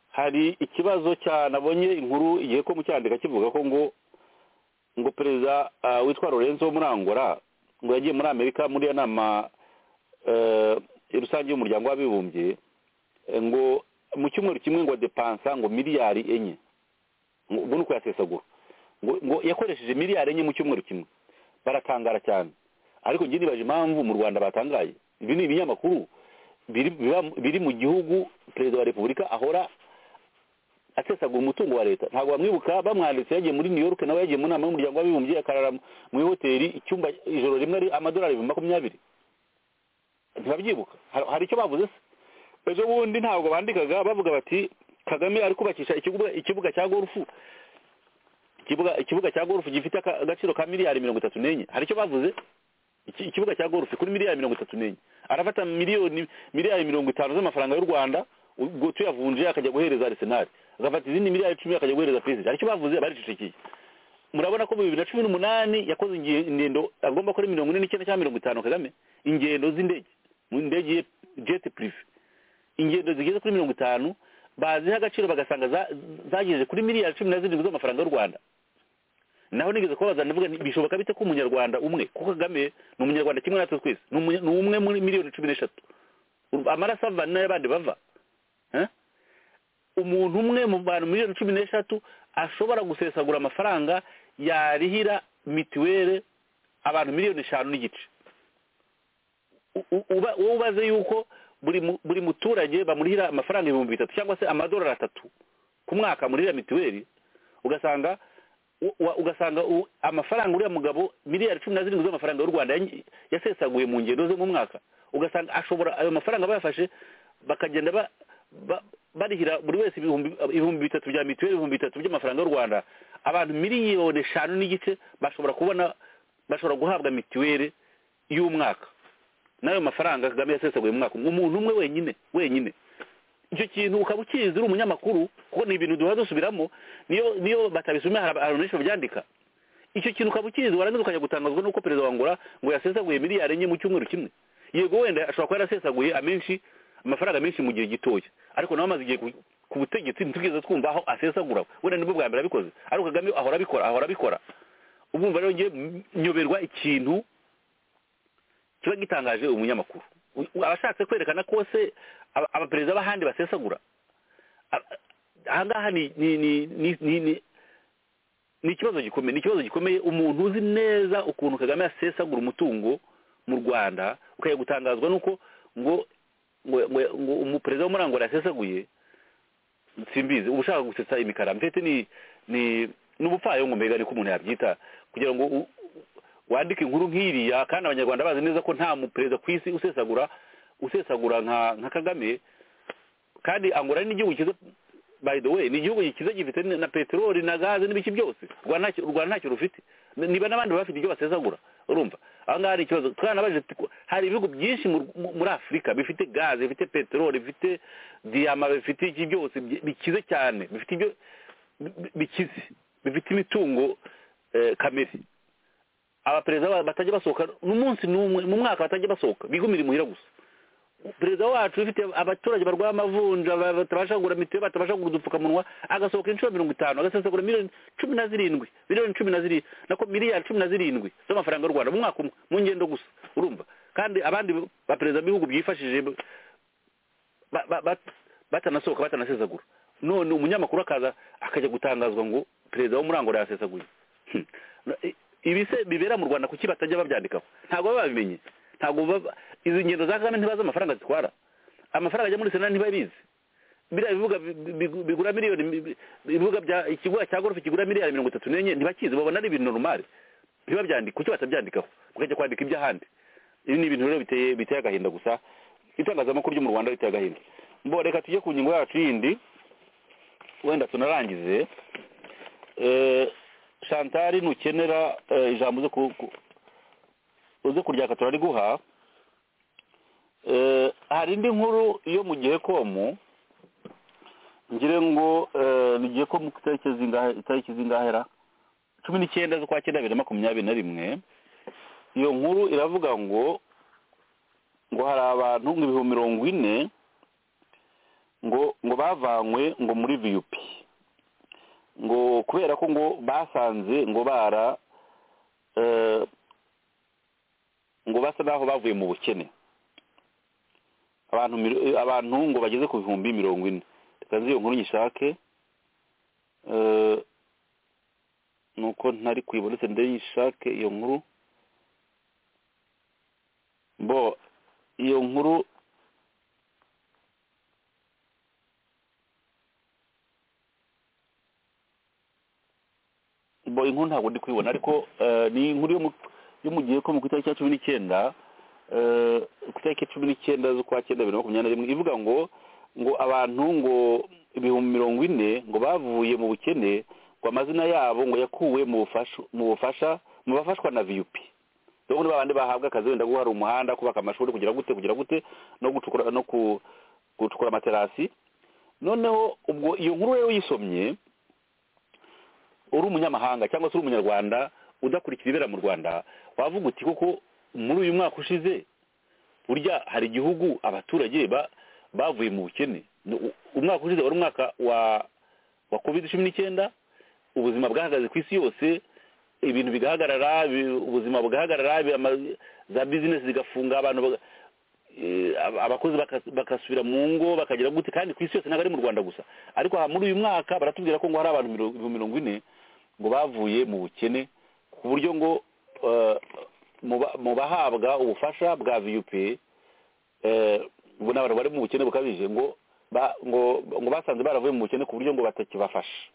hari ikibazo cya nabonye inkuru igihe ko mu cyandika kivuga ko ngo ngo perezida ah, witwa lorenzo murangora ngo yagiye muri amerika muri iyo nama eh, rusange y'umuryango w'abibumbye eh, ngo mu cyumweru kimwe ngo depansa ngo miliyari enye Ngo- ubwo ni uko yasesagura ngo ngo yakoresheje miliyari enye mu cyumweru kimwe baratangara cyane ariko njye nibaje impamvu mu rwanda batangaye ibi ni ibinyamakuru biri biba- biri mu gihugu perezida wa repubulika ahora asesagura umutungo wa leta ntabwo bamwibuka bamwanditse yagiye muri new york nawe yagiye mu nama y'umuryango w'abibumbye akarara mu ihoteli icyumba ijoro rimwe ari amadolari ibihumbi makumyabiri ntibabyibuka Har- hari icyo bavuze se ejo bundi ntabwo bandikaga bavuga bati kagame ari kubakisha ikibuga ikibuga cya gorufu ikibuga ikibuga cya gorufu gifite aka- agaciro ka miliyari mirongo itatu n'enye hari icyo bavuze Iki- ikibuga cya gorufu kuri miliyari mirongo itatu n'enye arafata miliyoni miliyari mirongo itanu z'amafaranga y'u rwanda ubwo tuyavunje akajya guhereza arisenali agafata izindi miliyari icumi akajya guhereza psg aricyo bavuze baricecekeye murabona ko mu bibiri na cumi n'umunani yakoze ingi- ingendo agomba kuri mirongo ine n'icyenda cyangwa mirongo itanu kagame ingendo z'indege mu ndege ye jeti purive ingendo zigeze kuri mirongo itanu baziha agaciro bagasanga za- zagejeje kuri miliyari cumi na zirindwi z'amafaranga y'u rwanda naho nigeze kubabaza ndavuga nti bishoboka bite ko umunyarwanda umwe kuko kagame ni umunyarwanda kimwe natwe twese ni umunye- ni umwe muri miliyoni cumi n'eshatu U- amaraso ava n'ay'abandi bava Eh? umuntu umwe mu bantu miliyoni cumi n'eshatu ashobora gusesagura amafaranga yarihira mituweli abantu miliyoni eshanu n'igice U- u- uba wowe ubaze yuko buri mu- buri muturage bamurihira amafaranga ibihumbi bitatu cyangwa se amadolari atatu ku mwaka amurihira mituweli ugasanga u- wa- ugasanga u- amafaranga uriya mugabo miliyari cumi na zirindwi z'amafaranga y'u rwanda yanyi- yasesaguye mu ngendo ze mu mwaka ugasanga ashobora ayo mafaranga bayafashe bakagenda ba- ba- barihira buri wese ibihumbi ibihumbi bitatu bya mituweli ibihumbi bitatu by'amafaranga y'u rwanda abantu miliyoni eshanu n'igice bashobora kubona bashobora guhabwa mituweli y'umwaka n'ayo mafaranga kagame yasesaguye mu mwaka umwe umuntu umwe wenyine wenyine icyo kintu ukaba ukizi uri umunyamakuru kuko ni ibintu duhora dusubiramo niyo niyo batabisomye hari abantu benshi babyandika icyo kintu ukaba ukizi warangiza ukajya gutangazwa n'uko perezida wa Angola ngo yasesaguye miliyari enye mu cyumweru kimwe yego wenda ashobora kuba yarasesaguye amenshi amafaranga menshi mu gihe gitoya ariko nawe amaze igihe ku- ku butegetsi ntitugeze twumva aho asesagura wenda nibwo bwa mbere abikoze ariko kagame ahora abikora ahora abikora ubumva rero ngiye nyoberwa ikintu kiba gitangaje umunyamakuru U- u- abashatse kwerekana ko se aba- abaperezida b'ahandi basesagura a- ahangaha ni ni ni ni ni- ni ni ikibazo gikomeye ni ikibazo gikomeye umuntu uzi neza ukuntu kagame asesagura umutungo mu rwanda ukajya gutangazwa n'uko ngo ngo ngo ngo umuperezida w'umurangura yasesaguye simbizi uba ushaka gusetsa imikara mbese ni ni n'ubupfayongo mbega niko umuntu yabyita kugira ngo u- u- wandike inkuru nk'iriya kandi abanyarwanda bazi neza ko nta muperezida ku isi usesagura usesagura nka nka kagame kandi angola ni igihugu kiza by the way ni igihugu kiza gifite n- na peteroli na gaze n'ibiki byose u Rwanda ntacyo- u Rwanda ntacyo rufite N- niba n'abandi baba bafite ibyo basesagura urumva aha ngaha hari ikibazo twanabajije tuti ko hari ibihugu byinshi mu- mu- muri afurika bifite gaze bifite peteroli bifite diyama bifite iki byose bi- bikize cyane bifite ibyo bi- bikize bifite imitungo eh, kamere abaperezida ba- batajya basohoka n'umunsi n'umwe mu mwaka batajya basohoka bigumira imuhira gusa perezida wacu ufite abaturage barwaye amavunja ba- batabasha kugura mitiweli batabasha kugura udupfukamunwa agasohoka inshuro mirongo itanu agasesagura miliyoni cumi na zirindwi miliyoni cumi na zirindwi nako miliyari cumi na zirindwi z'amafaranga y'u rwanda mu mwaka umwe mu ngendo gusa urumva kandi abandi baperezida b'ibihugu byifashije ba- ba- ba- batanasohoka batanasesagura none umunyamakuru akaza akajya gutangazwa ngo perezida w'umurangura yasesaguye Hmm. No, i- ibi se bibera mu rwanda kuki batajya babyandikaho ntabwo baba babimenye ntabwo baba- izi ngendo za kagame ntibazi amafaranga zitwara amafaranga ajya muri sena ntibabizi biriya bibuga bi- bi- bigura miliyoni mi- bi- ibibuga bya ikibuga cya gorofe kigura miliyari mirongo itatu n'enye ntibakizi babona ari ibintu normali ntibabyandike kuki batabyandikaho bakajya kwandika iby'ahandi ibi ni ibintu rero biteye biteye agahinda gusa itangazamakuru ryo mu rwanda riteye agahinda mbo reka tujye ku ngingo yacu yindi wenda tunarangize Eh, shantari nukenera eh, ijambo uze ku- ku- uze kuryaka turariguha Eh, hari indi nkuru yo mu gihe komu ngire ngo eh, ni gihe komu ku itariki zingahe itariki zingahera cumi n'icyenda z'ukwa cyenda bibiri na makumyabiri na rimwe iyo nkuru iravuga ngo ngo hari abantu ngo ibihumbi mirongo ine ngo ngo bavanywe ngo muri viyupi ngo kubera ko ngo basanze ngo bara eh, ngo basa naho bavuye mu bukene abantu miro- eh, abantu ngo bageze ku bihumbi mirongo ine reka nzi iyo nkuru nyishake eh, nuko ntari kuyibonetse ndayishake iyo nkuru bo iyo nkuru bo inkuru ntabwo ndi kuyibona ariko eh, ni inkuru yo mu- yo mu gihe ko mu ku itariki ya cumi n'icyenda eh, ku itariki ya cumi n'icyenda z'ukwa cyenda bibiri na makumyabiri na rimwe ivuga ngo ngo abantu ngo ibihumbi mirongo ine ngo bavuye mu bukene ngo amazina yabo ngo yakuwe mu bufasha mu bufasha mu bafashwa na viyupi rero ni babandi bahabwa akazi wenda guhara umuhanda kubaka amashuri kugira gute kugira gute no gucukura no ku- gucukura amaterasi noneho ubwo iyo nkuru rero uyisomye uri umunyamahanga cyangwa se uri umunyarwanda udakurikira ibera mu rwanda wavuga uti koko muri uyu mwaka ushize burya hari igihugu abaturage ba- bavuye mu bukene No, u- umwaka ushize wari umwaka wa wa covid cumi n'icyenda ubuzima bwahagaze ku isi yose ibintu bigahagarara ibi- ubuzima bugahagarara ibi- ama- za bizinesi zigafunga abantu baga- eh, ab- abakozi baka- bagasubira mu ngo bakagira gute kandi ku isi yose ntabwo ari mu rwanda gusa ariko aha muri uyu mwaka baratubwira ko ngo hari abantu miro- ibihumbi mirongo ine ngo bavuye mu bukene ku buryo ngo eh, mu ba- mu bahabwa ubufasha bwa viyupi ubu ni abantu bari mu bukene bukabije ngo ba- ngo ngo basanze baravuye mu bukene ku buryo ngo batakibafasha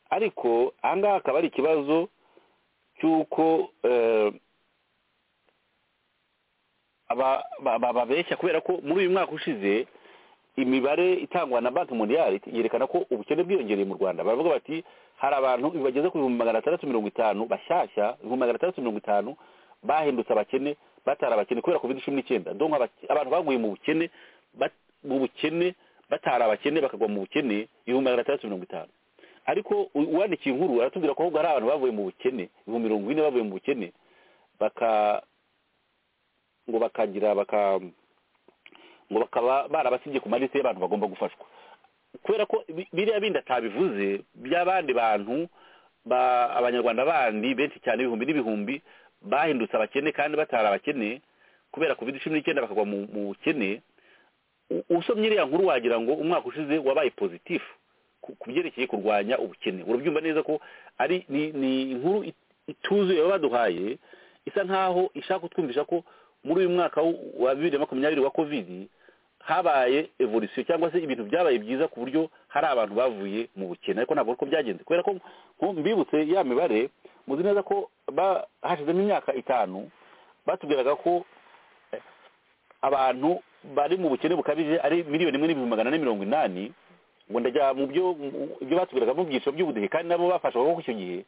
ariko aha ngaha akaba ari ikibazo cy'uko eh, aba- ba- ba- babeshya kubera ko muri uyu mwaka ushize imibare itangwa na banki mondiale yerekana ko ubukene bwiyongereye mu rwanda baravuga bati hari abantu bageze ku bihumbi magana atandatu mirongo itanu bashyashya ibihumbi magana atandatu mirongo itanu bahindutse abakene batari abakene kubera covid cumi n'icyenda donc abak- abantu baguye mu bukene bat- mu bukene batari abakene bakagwa mu bukene ibihumbi magana atandatu mirongo itanu ariko u- uwandikiye inkuru aratubwira ko ahubwo hari abantu bavuye mu bukene ibihumbi mirongo ine bavuye mu bukene baka ngo bakagira baka ngo bakaba barabasibye ku malisi y'abantu bagomba gufashwa kubera ko bi- biriya bindi atabivuze by'abandi bantu ba- abanyarwanda bandi benshi cyane ibihumbi n'ibihumbi bahindutse abakene kandi batari abakene kubera covid cumi n'icyenda bakagwa mu mu bukene u- usomye iriya nkuru wagira ngo umwaka ushize wabaye pozitifu ku- ku byerekeye kurwanya ubukene urabyumva neza ko ari ni ni inkuru it- ituzuye baba baduhaye isa nkaho ishaka kutwumvisha ko muri uyu mwaka w- wa bibiri na makumyabiri wa covid habaye evolusiyo cyangwa se ibintu byabaye byiza ku buryo hari abantu bavuye mu bukene ariko ntabwo uko byagenze kubera ko nko- mbibutse ya mibare muzi neza ko ba- hashizemo imyaka itanu batubwiraga ko eh, abantu bari mu bukene bukabije ari miliyoni imwe n'ibihumbi magana ane mirongo inani ngo ndajya mu byo mu- ibyo batubwiraga mu byiciro by'ubudehe kandi nabo bafashwaga ko icyo gihe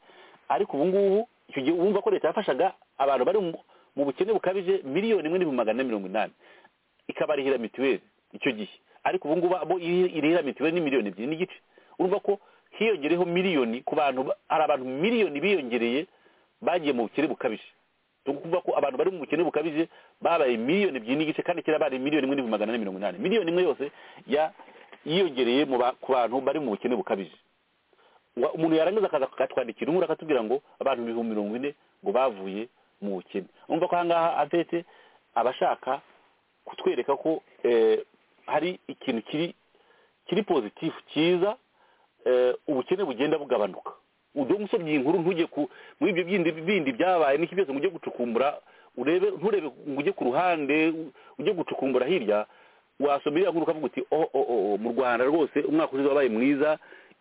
ariko ubu ngubu icyo gihe wumva ko leta yafashaga abantu bari mu- mu bukene bukabije miliyoni imwe n'ibihumbi magana ane mirongo inani ikabarihira mituweli icyo gihe ariko ubu ngubu abo iri- irihira mituweli ni miliyoni ebyiri n'igice urumva ko hiyongereyeho miliyoni ku bantu ba- hari abantu miliyoni biyongereye bagiye mu bukene bukabije ni ukuvuga ko abantu bari mu bukene bukabije babaye miliyoni ebyiri n'igice kandi kera bari miliyoni imwe n'ibihumbi magana ane mirongo inani miliyoni imwe yose ya- yiyongereye mu ba- ku bantu bari mu bukene bukabije Wa- umuntu yarangiza akaza akatwandikira inkuru akatubwira ngo abantu ibihumbi mirongo ine ngo bavuye mu bukene urumva ko ahangaha atetse abashaka kutwereka ko eh, hari ikintu kiri kiri pozitifu cyiza eh, ubukene bugenda bugabanuka ujye usomye iyi nkuru ntujye ku muri ibyo bindi bindi byabaye n'iki byose ngo ujye gucukumbura urebe nturebe ngo ujye ku ruhande u- ujye gucukumbura hirya wasoma iriya nkuru ukavuga uti oh, oh, oh, oh, mu rwanda rwose umwaka ushize wabaye mwiza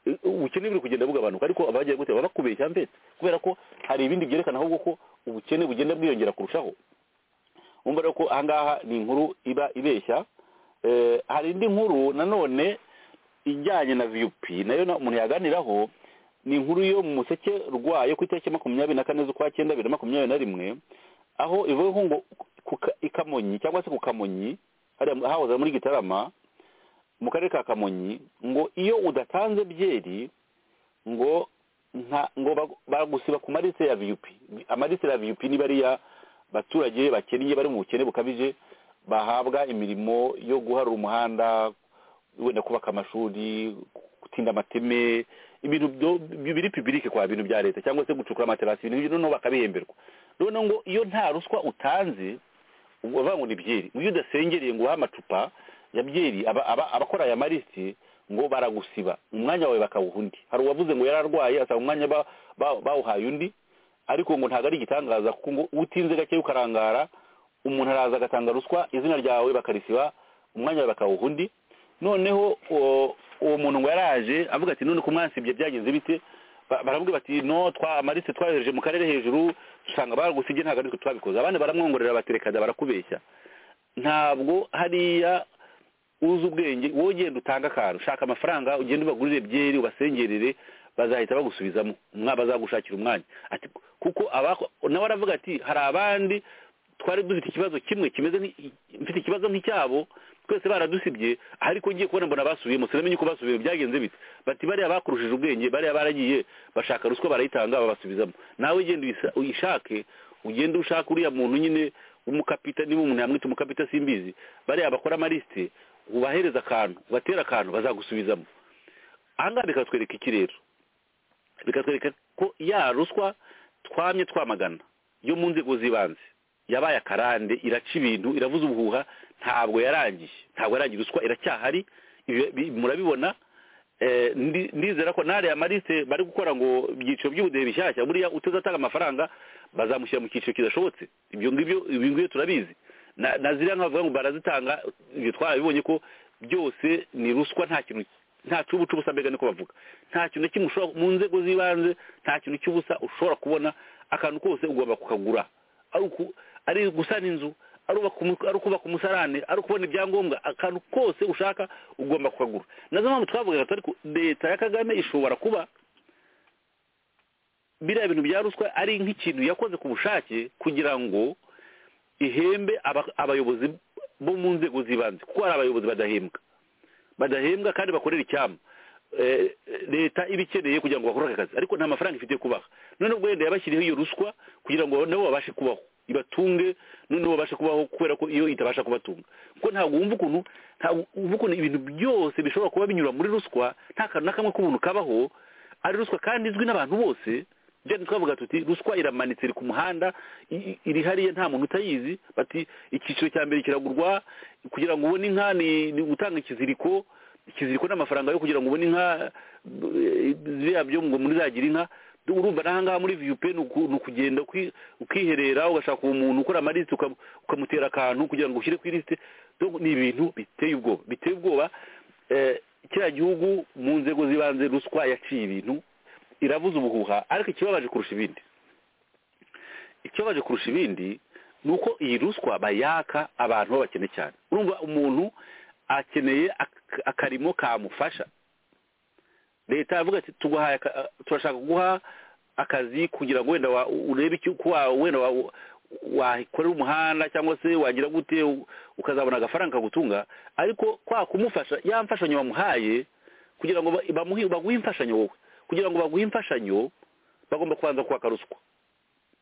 eh, ubukene buri kugenda bugabanuka ariko abagiye gute baba bakubeshya mbese kubera ko hari ibindi byerekana ahubwo ko ubukene bugenda bwiyongera kurushaho wumva rero ko ahangaha ni inkuru iba ibeshya Eh, hari indi nkuru nanone ijyanye na viyupi nayo na- umuntu yaganiraho ni inkuru yo mu museke rwayo ku itariki makumyabiri na kane z'ukwa cyenda bibiri na makumyabiri na rimwe aho ivuga ngo ku Ka- i kamonyi cyangwa se ku kamonyi hariya hahoze muri gitarama mu karere ka kamonyi ngo iyo udatanze byeri ngo nka ngo bag- bagusiba ku marise ya viyup amarise ya viyup ni bariya baturage bakennye bari mu bukene bukabije bahabwa imirimo yo guharura umuhanda wenda kubaka amashuri gutinda amateme ibintu byo- biri pibirike kwa bintu bya leta cyangwa se gucukura amaterasi ibintu nk'ibyo noneho bakabihemberwa noneho ngo iyo nta ruswa utanze ubu bavuga ngo ni byeri iyo udasengereye ngo uhe amacupa ya byeri aba- aba- abakora aya marisiti ngo baragusiba umwanya wawe bakawuha undi hari uwavuze ngo yararwaye asaba umwanya ba- ba- bawuhaye undi ariko ngo ntabwo ari igitangaza kuko ngo utinze gake ukarangara umuntu araza agatanga ruswa izina ryawe bakarisiba umwanya wawe bakawuha undi noneho uwo- uwo muntu ngo yaraje avuga ati none ko mwansibye byagenze bite Ba- baravuga bati no twa amarise twayohereje mu karere hejuru dusanga baragusibye ntabwo ariko twabikoze abandi baramwongorera baterekada barakubeshya ntabwo hariya uzi ubwenge wowe ugenda utanga akantu ushaka amafaranga ugenda ubagurire byeri ubasengerere bazahita bagusubizamo umwa bazagushakira umwanya ati kuko abako- nawe aravuga ati hari abandi twari dufite ikibazo kimwe kimeze nk'i- mfite ikibazo nk'icyabo twese baradusibye ariko ngiye kubona mbona basubiyemo sinamenye uko basubiyemo byagenze bite bati bariya bakurushije ubwenge bariya baragiye bashaka ruswa barayitanga babasubizamo nawe ugenda uyisa- uyishake ugende ushaka uriya muntu nyine w'umukapita niba umuntu yamwita umukapita simbizi bariya bakora amarisite ubahereza akantu ubatera akantu bazagusubizamo ahangaha bikatwereka iki rero bikatwereka ko ya ruswa twamye twamagana yo mu nzego z'ibanze yabaye akarande iraca ibintu iravuza ubuhuha ntabwo yarangiye ntabwo yarangiye ruswa iracyahari ibi- bi- murabibona Eh, ndi- ndizera ko n'ariya marisite bari gukora ngo ibyiciro by'ubudehe bishyashya buriya utazatanga amafaranga bazamushyira mu cyiciro kidashobotse ibyo ngibyo ibi ngibyo turabizi na na ziriya nka bavuga ngo barazitanga ibyo twarabibonye ko byose ni ruswa nta kintu nta cy'ubuca ubusa mbega niko bavuga nta kintu na kimwe ushobora mu nzego z'ibanze nta kintu cy'ubusa ushobora kubona akantu kose ugomba kukagura ari uku- ari gusana inzu ari ukubaka umusarane ari ukubona ibyangombwa akantu kose ushaka ugomba kukagura nazo mpamvu twavugaga turi ku leta ya kagame ishobora kuba biriya bintu bya ruswa ari nk'ikintu yakoze ku bushake kugira ngo ihembe aba- abayobozi bo mu nzego z'ibanze kuko hari abayobozi badahembwa badahembwa kandi bakorera icyama Eh, leta iba ikeneye kugira ngo bakore aka kazi ariko nta mafaranga ifite yo kubaha noneho wenda yabashyiriyeho iyo ruswa kugira ngo nabo babashe kubaho ibatunge noneho babashe kubaho kubera ko iyo itabasha kubatunga kuko ntabwo wumva ukuntu ntabwo wumva ukuntu ibintu byose bishobora kuba binyura muri ruswa nta kantu na kamwe k'umuntu kabaho ari ruswa kandi izwi n'abantu bose byari twavuga tuti ruswa iramanitse iri ku muhanda i- i- iri hariya nta muntu utayizi bati icyiciro cya mbere kiragurwa kugira ngo ubone inka ni ni gutanga ikiziriko ikiziriko n'amafaranga yo kugira ngo ubone inka eh, biriya byo ngo muri zagira inka urumva n'ahangaha muri viyupe ni uku- ni ukugenda uki- ukiherera ugashaka uwo muntu ukora amarisite ukam- ukamutera akantu kugira ngo ushyire ku irisite Donc ni ibintu biteye ubwoba biteye ubwoba eh, kiriya gihugu mu nzego z'ibanze ruswa yaciye ibintu iravuza ubuhuha ariko ikibabaje kurusha ibindi ikibabaje kurusha ibindi ni uko iyi ruswa bayaka abantu babakene cyane urumva umuntu akeneye ak- akarimo kamufasha leta yavuga ati tuguhaye aka- a- turashaka guha akazi kugira ngo wenda wa- urebe icyo uko wa- wenda wa- wakorera umuhanda cyangwa se wagira gute u- ukazabona agafaranga kagutunga ariko kwa kumufasha ya mfashanyo wamuhaye kugira ngo ba- bamuhe baguhe imfashanyo wowe kugira ngo baguhe imfashanyo bagomba kubanza kwaka ruswa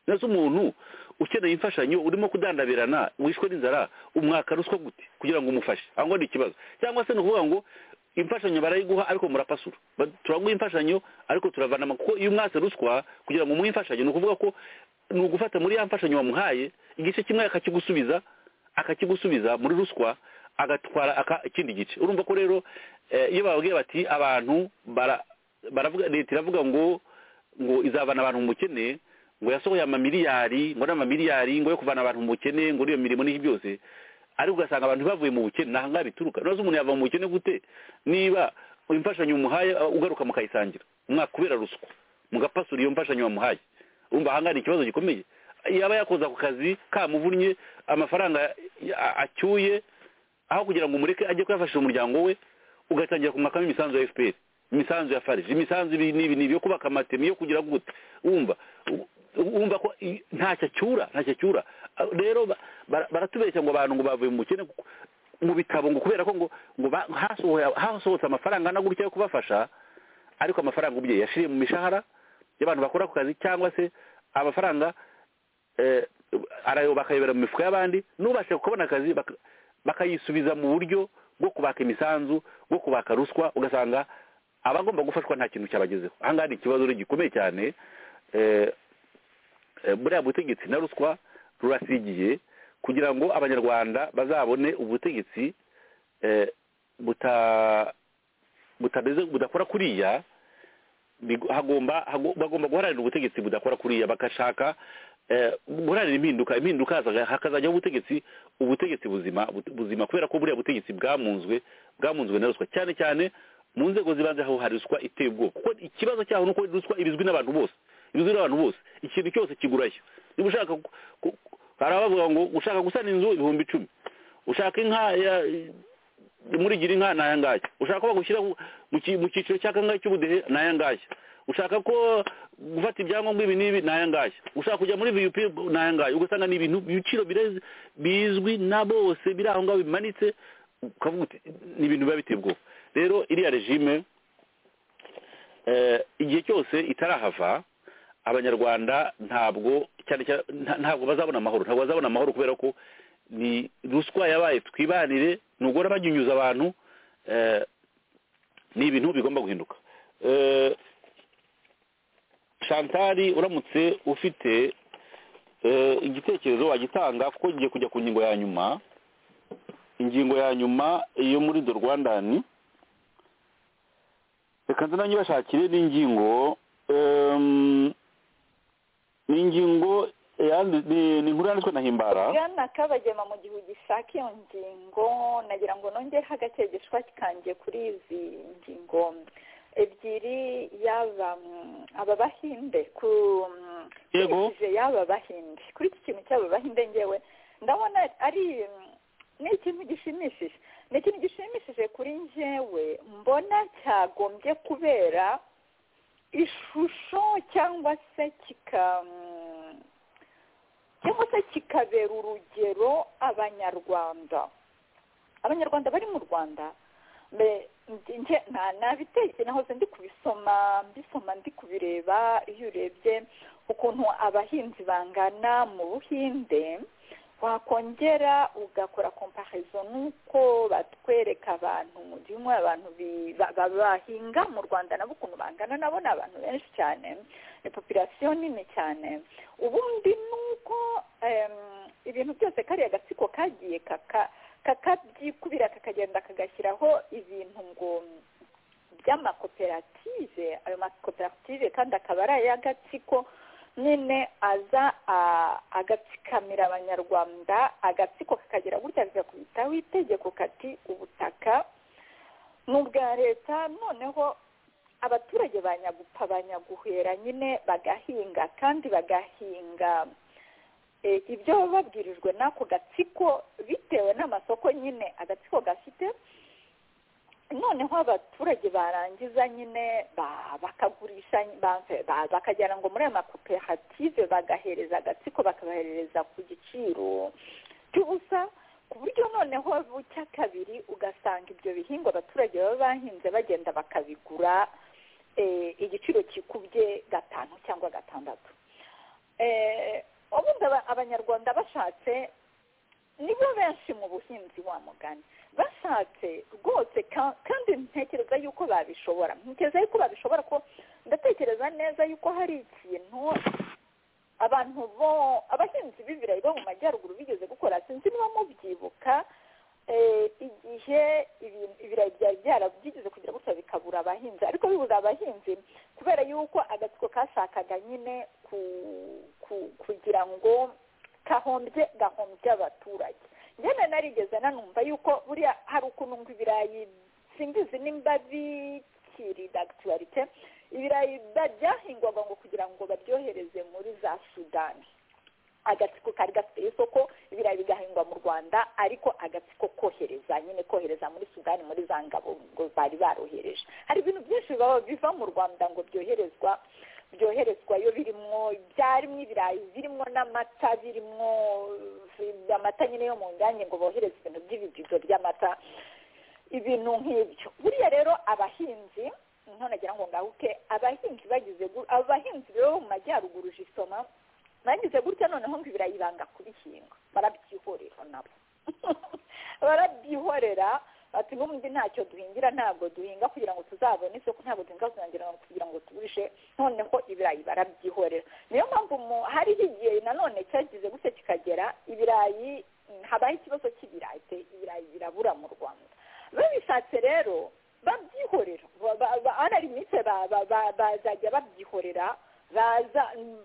neza umuntu ukeneye imfashanyo urimo kudandabirana wishwe n'inzara umwaka ruswa gute kugira ngo umufashe aho ngo ni ikibazo cyangwa se ni ukuvuga ngo imfashanyo barayiguha ariko murapasura Ba- turaguha imfashanyo ariko turavanama kuko iyo umwase ruswa kugira ngo umuhe imfashanyo ni ukuvuga ko ni ugufata muri ya mfashanyo wamuhaye igice kimwe akakigusubiza akakigusubiza muri ruswa agatwara aka- ikindi gice urumva ko rero eh, iyo bababwiye bati abantu bara- baravuga leta iravuga ngo ngo izavana abantu mu bukene ngo yasohoye amamiliyari ngo n'amamiliyari ngo yo kuvana abantu mu bukene ngo n'iyo mirimo n'iki byose ariko ugasanga abantu bavuye mu bukene nta ngaha bituruka nose umuntu yava mu bukene gute niba imfashanyo umuhaye uh, ugaruka mukayisangira umwaka kubera ruswa mugapasura iyo mfashanyo wamuhaye urumva ahangaha ni ikibazo gikomeye yaba yakoze ako kazi kamuvunnye amafaranga a- acyuye aho kugira ngo umureke ajye kuyafashisha umuryango we ugatangira kumwakamo imisanzu ya fpr imisanzu ya farije imisanzu ibi n'ibi n'ibi yo kubaka amatemi yo kugira gute wumva u- wumva ko i- ntacyo acyura ntacyo acyura Ah, rero ba- bara- baratubeshya ngo abantu ngo bavuye mu bukene kuko- mu bitabo ngo kubera ko ngo ngo ba- hasohoye- hasohotse amafaranga na gutya yo kubafasha ariko amafaranga ubye yashiriye mu mishahara y'abantu bakora ako kazi cyangwa se amafaranga eh, arayo bakayobera mu mifuka y'abandi n'ubashe kubona akazi baka- bakayisubiza mu buryo bwo kubaka imisanzu bwo kubaka ruswa ugasanga abagomba gufashwa nta kintu cyabagezeho ahangaha ni ikibazo rero gikomeye cyane eh, eh, buriya butegetsi na ruswa rurasigiye kugira ngo abanyarwanda bazabone ubutegetsi eh, buta butameze budakora kuriya bigo- hagomba hago- bagomba guharanira ubutegetsi budakora kuriya bagashaka eh, guharanira impinduka impinduka hazaga- hakazajyaho ubutegetsi ubutegetsi buzima but- buzima kubera ko buriya butegetsi bwamunzwe bwamunzwe na ruswa cyane cyane mu nzego zibanze aho hari ruswa iteye ubwoba kuko ikibazo cyaho ni uko ruswa ibizwi n'abantu bose ibizwi n'abantu bose ikintu cyose kigurayo niba ushaka ku- ku- hari abavuga ngo ushaka gusana inzu ibihumbi icumi ushaka inka ya- murigira inka ni aya ngaya ushaka ko bagushyira mu- mu ki- mu cyiciro cya kangahe cy'ubudehe ni aya ngaya ushaka ko gufata ibyangombwa ibi n'ibi ni aya ngaya ushaka kujya muri viyupi ni aya ngaya ugasanga ni ibintu ibiciro birezi- bizwi na bose biri aho ngaho bimanitse ukavuga uti ni ibintu biba biteye ubwoba rero iriya regime eh, igihe cyose itarahava abanyarwanda ntabwo cyane cyane nta- ntabwo bazabona amahoro ntabwo bazabona amahoro kubera ko ni ruswa yabaye twibanire nugora banyunyuza abantu eh, ni ibintu bigomba guhinduka Eh, shantari uramutse ufite eh, igitekerezo wagitanga kuko ngiye kujya ku ngingo ya nyuma ingingo ya nyuma yo muri do rwandani reka nze nanjye bashakire n'ingingo em, ni ingingo yandi- ni ni inkuru yanditswe na himbara bwana kabagema mu gihe ugishaka iyo ngingo nagira ngo nongereho agakegeshwa kanjye kuri izi ngingo ebyiri yaba mm, aba bahinde ku mm, Yego. nkurikije yaba bahinde kuri iki kintu cy'aba bahinde ngewe ndabona ari mm, ni ikintu gishimishije ni ikintu gishimishije kuri njyewe mbona cyagombye kubera ishusho cyangwa se kika mm, cyangwa se kikabera urugero abanyarwanda abanyarwanda bari mu rwanda mbe- nge- nta nabiteke nahoze ndi kubisoma mbisoma ndi kubireba iyo urebye ukuntu abahinzi bangana mu buhinde wakongera ugakora komparizo n'uko batwereka abantu mu gihe abantu bi- ba- ba- bahinga mu rwanda nabo ukuntu bangana nabo ni abantu benshi cyane ni popirasiyo nini cyane ubundi ni uko em, ibintu byose kariya gatsiko kagiye kaka- kakabyikubira kakagenda kagashyiraho ibintu ngo by'amakoperative ayo makoperative kandi akaba ari ay'agatsiko nyine aza a- agatsikamira abanyarwanda agatsiko kakagera gutya kakakubitaho itegeko kati ubutaka ni ubwa leta noneho abaturage banyagupfa banyaguhera nyine bagahinga kandi bagahinga eh, ibyo baba babwirijwe n'ako gatsiko bitewe n'amasoko nyine agatsiko gafite noneho abaturage barangiza nyine ba- bakagurisha ba- ba- bakagera ngo muri ayo makoperative bagahereza agatsiko bakabahereza ku giciro cy'ubusa ku buryo noneho bucya kabiri ugasanga ibyo bihingwa abaturage baba bahinze bagenda bakabigura eh, igiciro kikubye gatanu cyangwa gatandatu Eh, ubundi aba- abanyarwanda bashatse nibo benshi mu buhinzi wa mugani bashatse rwose ka- kandi ntekereza yuko babishobora ntekereza yuko babishobora ko ndatekereza neza yuko hari ikintu abantu bo abahinzi b'ibirayi bo mu majyaruguru bigeze gukora sinzi niba mubyibuka eh, igihe ibi- ibirayi byari byara byigeze kugira gutya bikabura abahinzi ariko bibura abahinzi kubera yuko agatsiko kashakaga nyine ku- ku- kugira ngo kahombye gahombye abaturage njyana narigeze nanumva yuko buriya hari ukuntu ngo ibirayi simbizi nimba bikiri dagitarite ibirayi ba- byahingwaga ngo kugira ngo baryohereze muri za sudani agatsiko kari gafite isoko ibirayi bigahingwa mu rwanda ariko agatsiko kohereza nyine kohereza muri sudani muri za ngabo ngo bari barohereje hari ibintu byinshi biba- biva mu rwanda ngo byoherezwa byoherezwayo birimwo byarimo ibirayi birimwo n'amata birimwo eh, amata nyine yo mu nyange ngo bohereze ibintu by'ibibido by'amata ibintu nk'ibyo buriya rero abahinzi ntonagira ngo ngahuke abahinzi bagize gu- abahinzi rero bo mu majyaruguru jisoma bagize gutya noneho ngo ibirayi banga kubihinga barabyihorera nabo barabyihorera bati n'ubundi ntacyo duhingira ntabwo duhinga kugira ngo tuzabone isoko ntabwo duhinga kugira ngo- kugira ngo tugurishe noneho ibirayi barabyihorera niyo mpamvu mu- hariho igihe nanone cyagize gutya kikagera ibirayi mm, habaho ikibazo cy'ibirayi pe, ibirayi birabura mu rwanda babishatse rero babyihorera Ba- ba- ba- anarimitse ba- ba- ba- bazajya babyihorera baza mm,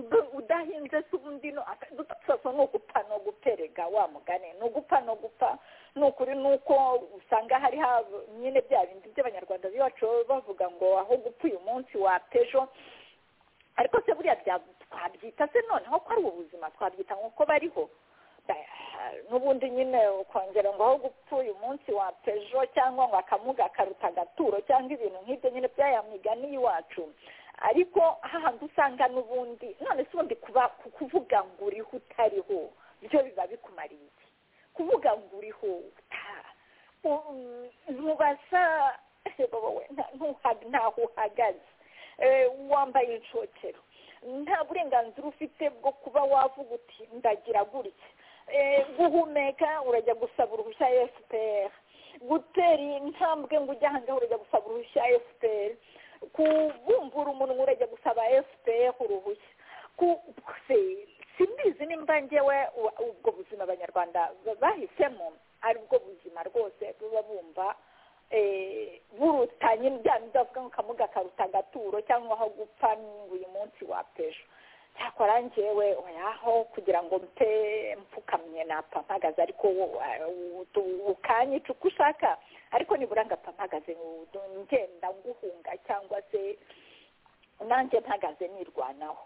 b- udahinze se ubundi no aka- udapfa so ni ugupfa no guperega wa mugani ni ugupfa no gupfa ni ukuri ni uko usanga hari hab- nyine bya bindi by'abanyarwanda biwacu baba bavuga ngo aho gupfa uyu munsi wapejo ariko se buriya bya- twabyita se noneho ko ari ubuzima twabyita nk'uko bariho Ba- n'ubundi nyine ukongera ngo aho gupfa uyu munsi wa pejo cyangwa ngo akamuga karuta agaturo cyangwa ibintu nk'ibyo nyine by'aya migani y'iwacu ariko hahandi usanga n'ubundi none se ubundi kuba ku- kuvuga ngo uriho utariho byo biba bikumariye iki kuvuga ngo uriho uta- u- mubaza wowe nta- ntuha- ntaho uhagaze Eh, wambaye inshokero nta burenganzira ufite bwo kuba wavuga uti ndagira gutya Eh, guhumeka urajya gusaba uruhushya fpr gutera intambwe ngo ujye ahangaha urajya gusaba uruhushya fpr kubumbura umunwa urajya gusaba fpr uruhushya ku- se- simbizi nimba njyewe u- ubwo buzima abanyarwanda ba- bahisemo ari ubwo buzima rwose buba bumva eh, buruta nyine bya bindi bavuga ngo kamuga karuta agaturo cyangwa aho gupfa ngo uyu munsi wapejo cyakora njyewe oyaho kugira ngo mpe mpfukamye napfa mpagaze ariko wo- wo- tu- ukanyica uko ushaka ariko nibura ngapfa mpagaze ngo du- ngenda nguhunga cyangwa se nanjye mpagaze nirwanaho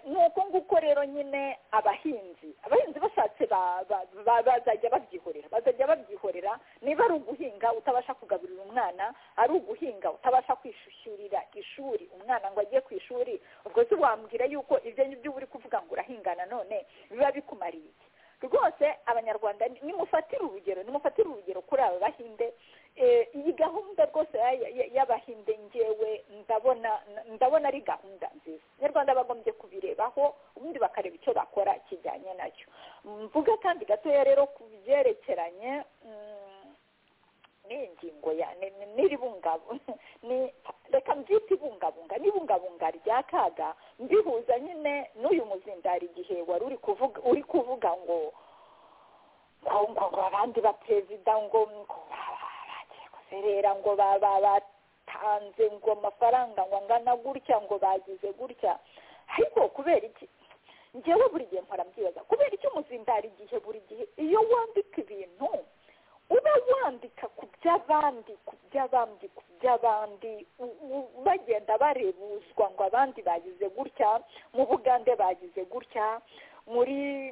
ni uko nguko rero nyine abahinzi abahinzi bashatse ba- ba- ba- bazajya babyihorera bazajya babyihorera niba ari uguhinga utabasha kugaburira umwana ari uguhinga utabasha kwishyurira ishuri umwana ngo ajye ku ishuri ubwo se wambwira yuko ibyo ngibyo uba uri kuvuga ngo urahinga nanone biba bikumariye iki rwose abanyarwanda nimufatire urugero nimufatire urugero kuri aba bahinde Eh, iyi gahunda rwose ya- ya- y'abahinde ngewe ndabona ndabona ari gahunda nziza abanyarwanda bagombye kubirebaho ubundi bakareba icyo bakora kijyanye nacyo mvuga kandi gatoya rero ku byerekeranye mm, n'ingingo ya ni- ni- n'iri bungabunga ni- reka mbyite ibungabunga n'ibungabunga rya kaga mbihuza nyine n'uyu muzindari igihe wari uri kuvuga uri kuvuga ngo ngo ngo ngo abandi baperezida ngo ngo ba- ba- bagiye guserera ngo ba- ba- batanze ngo amafaranga ngo angana gutya ngo bagize gutya ariko kubera iki njyewe buri gihe mpora mbyibaza kubera iki umuzindari igihe buri gihe iyo wandika ibintu uba wandika ku by'abandi ku by'abandi ku by'abandi u- u- bagenda barebuzwa ngo abandi bagize gutya mu bugande bagize gutya muri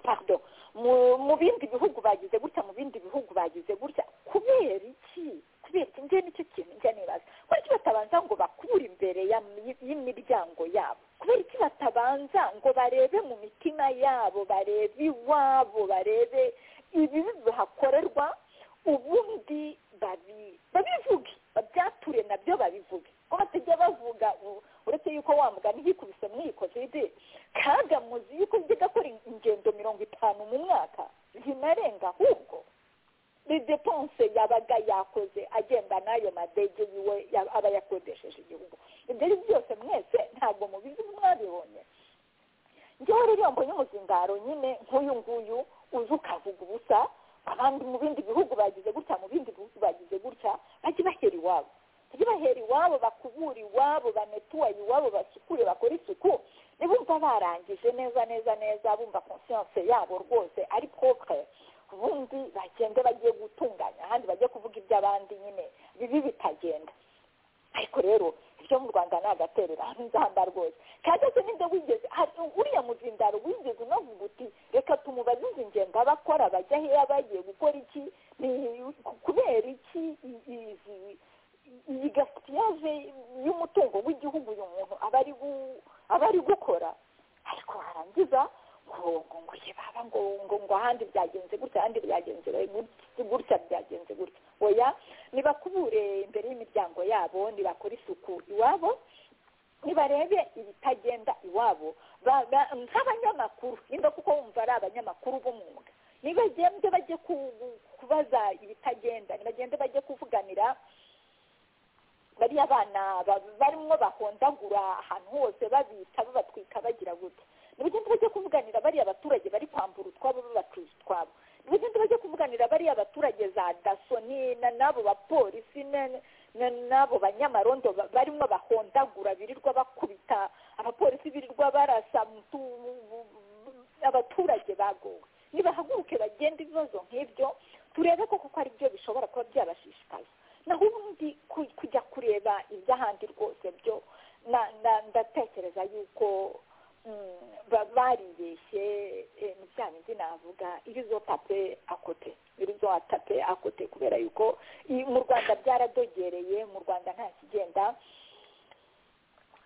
pardon mu mu bindi bihugu bagize gutya mu bindi bihugu bagize gutya kubera iki kubera iki njye nicyo kintu njya nibaza kubera iki batabanza ngo bakure imbere ya- y'imiryango yabo kubera iki batabanza ngo barebe mu mitima yabo barebe iwabo barebe ibibi bihakorerwa ubundi babi- babivuge babyature nabyo babivuge ko batajya bavuga u- uretse yuko wa mugani yikubise muri iyi kovide kaga muzi yuko njya gakora ingendo mirongo itanu mu mwaka zinarenga ahubwo redepanse yabaga yakoze agenda n'ayo madege yiwe ya- aba yakodesheje igihugu ibyo ari byose mwese ntabwo mubizi mwabibonye njyewe rero mbonye umuzindaro nyine nk'uyu nguyu uzi ukavuga ubusa abandi mu bindi bihugu bagize gutya mu bindi bihugu bagize gutya bajye bahera iwabo bajye bahera iwabo bakubura iwabo banetuwaye iwabo basukure bakore isuku nibumva barangije neza neza neza bumva konsiyanse yabo rwose ari propre ubundi bagende bagiye gutunganya ahandi bajye kuvuga iby'abandi nyine bibi bitagenda ariko rero ibyo mu rwanda ni agaterera nzamba rwose kandi se ninde wigeze hari uriya muzindaro wigeze unavuga uti reka tumubaze izi ngendo abakora bajya heya bagiye gukora iki ni kubera iki i- izi iyi gasitiyage y'umutungo w'igihugu uyu muntu aba ari gu- aba ari gukora ariko warangiza ngo ngo ngo ye baba ngo ngo ngo ahandi byagenze gutya ahandi byagenze gutya gutya byagenze gutya oya nibakubure imbere y'imiryango yabo nibakore isuku iwabo nibarebe ibitagenda iwabo Ba- ba- nk'abanyamakuru nimba kuko wumva ari abanyamakuru b'umwuga nibagende bajye ku- kubaza ibitagenda nibagende bajye kuvuganira bariya bana ba- barimo bahondagura ahantu hose babita babatwika bagira gute nibagenda bajya kuvuganira bariya baturage bari kwambura utwabo babatuza utwabo nibagenda bajya kuvuganira bariya baturage za daso ni- na- n'abo bapolisi na- na- n'abo banyamarondo ba- barimo bahondagura birirwa bakubita abapolisi birirwa barasa mutu- abaturage bagowe nibahaguruke bagenda ibibazo nk'ibyo turebe koko ko ari byo bishobora kuba byabashishikaza naho ubundi ku- kujya kureba iby'ahandi rwose byo na- na- ndatekereza yuko mm, ba- baribeshye eh, ni bya bindi navuga irizo tape akote irizo tape akote kubera yuko i- mu rwanda byaradogereye mu rwanda nta kigenda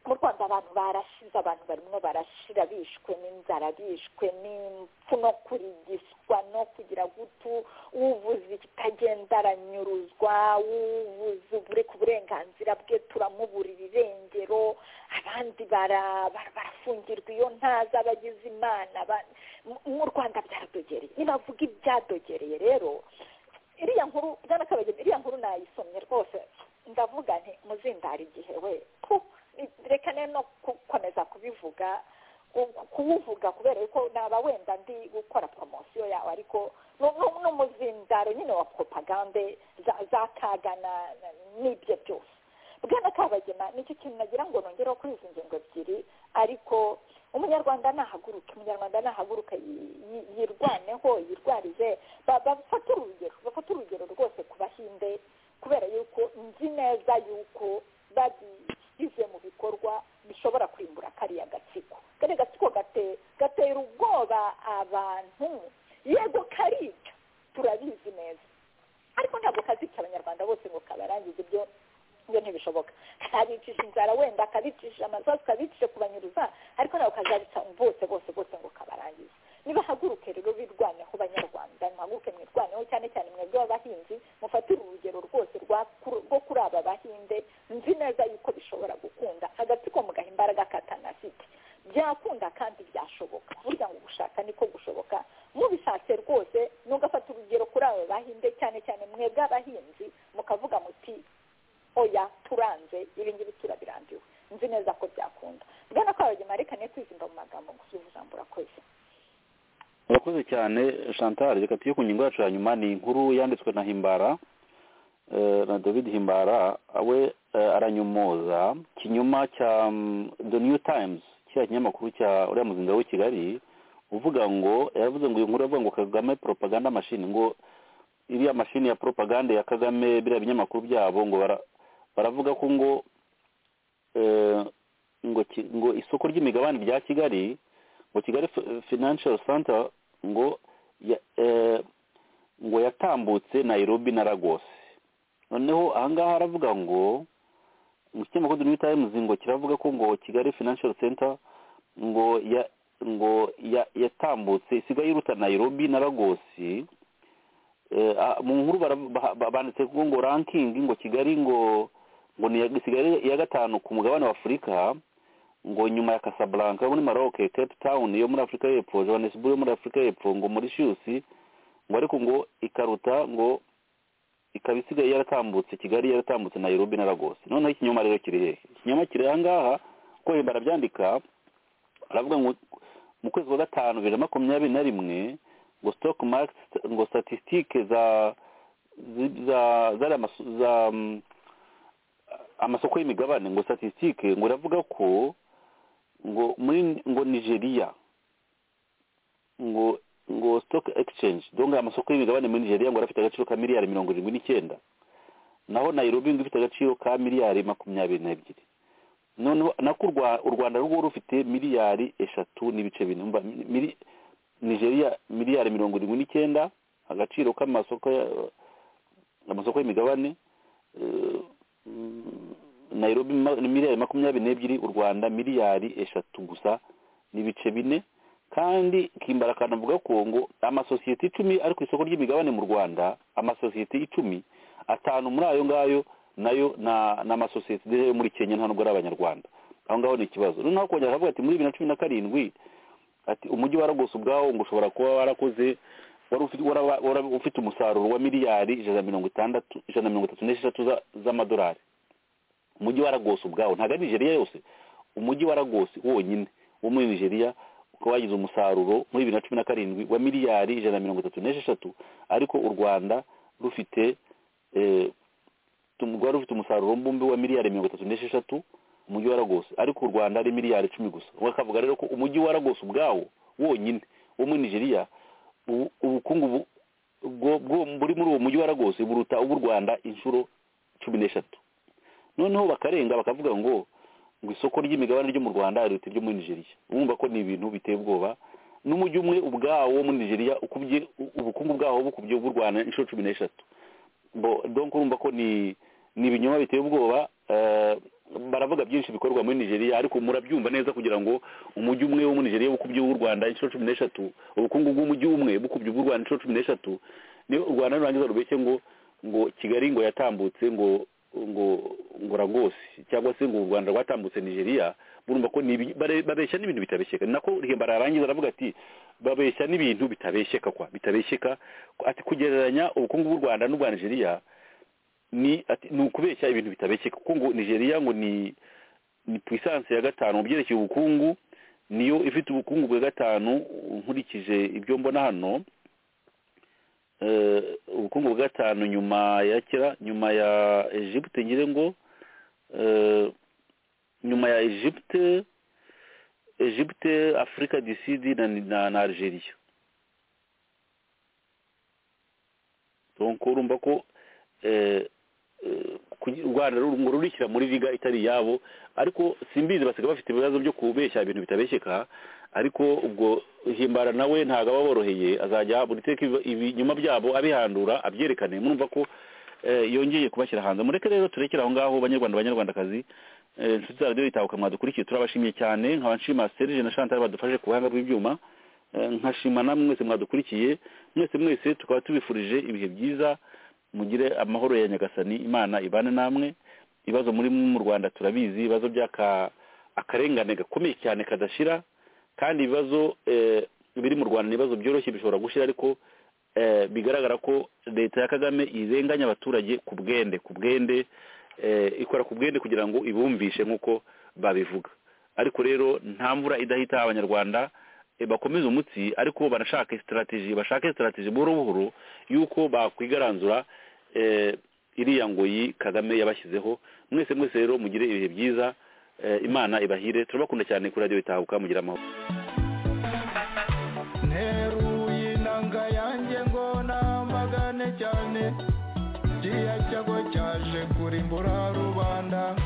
mu rwanda abantu barashize abantu barimo barashira bishwe n'inzara bishwe n'impfu no kurigiswa no kugira gutu uvuze ikitagenda aranyuruzwa uvuze ubure ku burenganzira bwe turamuburira irengero abandi bara- bara- barafungirwa iyo ntaza abagize imana ba- mu- mu rwanda byaradogereye nibavuga ibyadogereye rero iriya nkuru bwana kabagema iriya nkuru nayisomye rwose ndavuga nti muzindara igihe we pu, reka ne no gukomeza kubivuga ku- ku- kuwuvuga kubera yuko naba wenda ndi gukora poromosiyo yawe ariko nu- nu- n'umuzindaro nyine wa propagande za- za kaga na- na- n'ibyo byose bwana kabagema nicyo kintu nagira ngo nongereho kuri izi ngingo ebyiri ariko umunyarwanda nahaguruke umunyarwanda nahaguruke yi- yi- yirwaneho yirwarize ba- bafate urugero bafate urugero rwose ku bahinde kubera yuko nzi neza yuko babigize mu bikorwa bishobora yego karica turabizi neza ariko ntabwo kazica abanyarwanda bose ngo kabarangize ibyo ibyo ntibishoboka kabicisha inzara wenda kabicisha amasasu kabicisha kubanyuruza ariko ntabwo kazabica bose bose bose ngo kabarangize nibahaguruke rero birwaneho banyarwanda nibahaguruke mwirwaneho cyane cyane mwebwe b'abahinzi mufatire urugero rwose rwa ku- rwo kuri aba bahinde nzi neza yuko bishobora gukunda agatsiko mugaha imbaraga katanafite byakunda kandi byashoboka burya ngo gushaka niko gushoboka mubishatse rwose nugafata urugero kuri aba bahinde cyane cyane mwebwe abahinzi mukavuga muti oya turanze ibi ngibi turabirambiwe nzi neza ko byakunda bwana ko abagemarika niyo twizimba mu magambo ngo suzujambo urakoze murakoze cyane chantal reka tujye ku ngingo yacu ya nyuma ni inkuru yanditswe na himbara eh, na david himbara we eh, aranyomoza kinyoma cya mm, the new times kiriya kinyamakuru cya uriya muzinga w'i kigali uvuga ngo yaravuze ngo iyi nkuru avuga ngo kagame propaganda machine ngo iriya mashini ya propaganda ya kagame biriya binyamakuru byabo ngo bara- baravuga ko ngo eh, ngo ki- ngo isoko ry'imigabane rya kigali ngo kigali Fi- financial center ngo ya, eh, ngo yatambutse nairobi na lagos noneho ahangaha haravuga ngo mu kinyamakuru The new times ngo kiravuga ko ngo kigali financial center ngo ya ngo ya- yatambutse isigaye iruta nairobi na lagos Eh, ah, mu nkuru bara- ba- ba- banditse ko ngo ranking ngo kigali ngo ngo ni iya- isigaye iya gatanu ku mugabane wa afurika ngo nyuma ya Casablanca yo muri Maroc Cape Town yo muri Afurika y'Epfo Johannesburg yo muri Afurika y'Epfo ngo muri Mauritius ngo ariko ngo ikaruta ngo ikaba isigaye yaratambutse Kigali yaratambutse Nairobi na Lagos noneho ikinyoma rero kiri hehe ikinyoma kiri aha ngaha ko himbara byandika aravuga ngo mu kwezi kwa gatanu bibiri na makumyabiri na rimwe ngo stock market ngo statistique za zi- za zariya masu- za mm, amasoko y'imigabane ngo statistique ngo iravuga ko ngo muri ngo nigeria ngo ngo stock exchange donc amasoko y'imigabane muri nigeria ngo arafite agaciro ka miliyari mirongo irindwi n'icyenda naho nairobi ngo ifite agaciro ka miliyari makumyabiri n'ebyiri noneho nako u Rwa- u rwanda rwo rufite miliyari eshatu n'ibice bine Umva, mi- mili- nigeria miliyari mirongo irindwi n'icyenda agaciro k'amasoko ya- amasoko y'imigabane eh, mm, nairobi ma- ni miliyari makumyabiri n'ebyiri u rwanda miliyari eshatu gusa n'ibice bine kandi kimbara akanavuga ko ngo amasosiyete icumi ari ku isoko ry'imigabane mu rwanda amasosiyete icumi atanu muri ayo ngayo nayo na- ni amasosiyete rero yo muri kenya nta nubwo ari abanyarwanda aho ngaho ni ikibazo noneho kongera akavuga ati muri bibiri na cumi na karindwi ati umujyi wa Lagos ubwawo ngo ushobora kuba warakoze wari ufite wara- wara- ufite umusaruro wa miliyari ijana na mirongo itandatu ijana na mirongo itatu n'esheshatu za- z'amadolari umujyi wa Lagos ubwawo ntabwo ari nigeria yose umujyi wa Lagos wonyine wo muri nigeria ukaba wagize umusaruro muri bibiri na cumi na karindwi wa miliyari ijana na mirongo itatu n'esheshatu ariko u rwanda rufite eh, tum- rwari rufite umusaruro mbumbe wa miliyari mirongo itatu n'esheshatu umujyi wa Lagos ariko u Rwanda ari miliyari icumi gusa bakavuga rero ko umujyi wa Lagos ubwawo wonyine wo muri Nigeria ubu- ubukungu bu- bwo- bwo- buri muri uwo mujyi wa Lagos buruta ubw'u Rwanda inshuro cumi n'eshatu noneho bakarenga bakavuga ngo ngo isoko ry'imigabane ryo mu Rwanda riruta iryo muri Nigeria urumva ko ni ibintu biteye ubwoba n'umujyi umwe ubwawo wo muri Nigeria ukubye ubukungu bwawo bukubye ubw'u Rwanda inshuro cumi n'eshatu bo donc urumva ko ni ni ibinyoma biteye ubwoba eh, baravuga byinshi bikorwa muri nigeria ariko murabyumva neza kugira ngo umujyi umwe wo muri nigeria bukubye uw'u rwanda inshuro cumi n'eshatu ubukungu bw'umujyi umwe bukubye ubw'u rwanda inshuro cumi n'eshatu niyo u rwanda nurangiza rubeshye ngo ngo kigali ngo yatambutse ngo ngo ngo ragos cyangwa se ngo u rwanda rwatambutse nigeria murumva ko ni ibi- bare- babeshya n'ibintu bitabesheka ni nako rihemba ararangiza aravuga ati babeshya n'ibintu bitabesheka kwa bitabesheka ati kugereranya ubukungu bw'u rwanda n'ubwa nigeria ni ati ni ukubeshya ibintu bitabesheka kuko ngo nigeria ngo ni ni puissance ya gatanu mu byerekeye ubukungu niyo ifite ubukungu bwa gatanu nkurikije ibyo mbona hano eh, ubukungu bwa gatanu nyuma ya kera nyuma ya egypte ngire ngo eh, nyuma ya egypte egypte africa du sud na, na, na algeria donc urumva ko eh, eh, kugi- u rwanda ruru- ngo rurishyira muri liga itari iyabo ariko simbizi basiga bafite ibibazo byo kubeshya ibintu bitabeshyeka ariko ubwo himbara nawe ntabwo aba aboroheye azajya buri teka ibi- ibinyuma byabo abihandura abyerekane murumva ko eh, yongeye kubashyira hanze mureke rero turekere aho ngaho banyarwanda banyarwandakazi Eh, inshuti za radiyo yitabuka mwadukurikiye turabashimiye cyane nkaba nshima serge na chantal badufashe ku buhanga bw'ibyuma Eh, nkashima namwe mwese mwadukurikiye mwese mwese tukaba tubifurije ibihe byiza mugire amahoro ya nyagasani imana ibane namwe ibibazo muri mu rwanda turabizi ibibazo by'aka akarengane gakomeye cyane kadashira kandi ibibazo eh, biri mu rwanda ni ibibazo byoroshye bishobora gushira ariko eh, bigaragara ko leta ya kagame irenganya abaturage ku bwende ku bwende eh, ikora ku bwende kugira ngo ibumvishe nk'uko babivuga ariko rero nta mvura idahita abanyarwanda eh, bakomeze umutsi ariko banashake strategy bashake strategy buhoro buhoro y'uko bakwigaranzura eh, iriya ngoyi kagame yabashyizeho mwese mwese rero mugire ibihe byiza eh, imana ibahire turabakunda cyane kuri radiyo itahuka mugira amahoro nteruye inanga yanjye ngo namagane cyane kiriya cyago cyaje kurimbura rubanda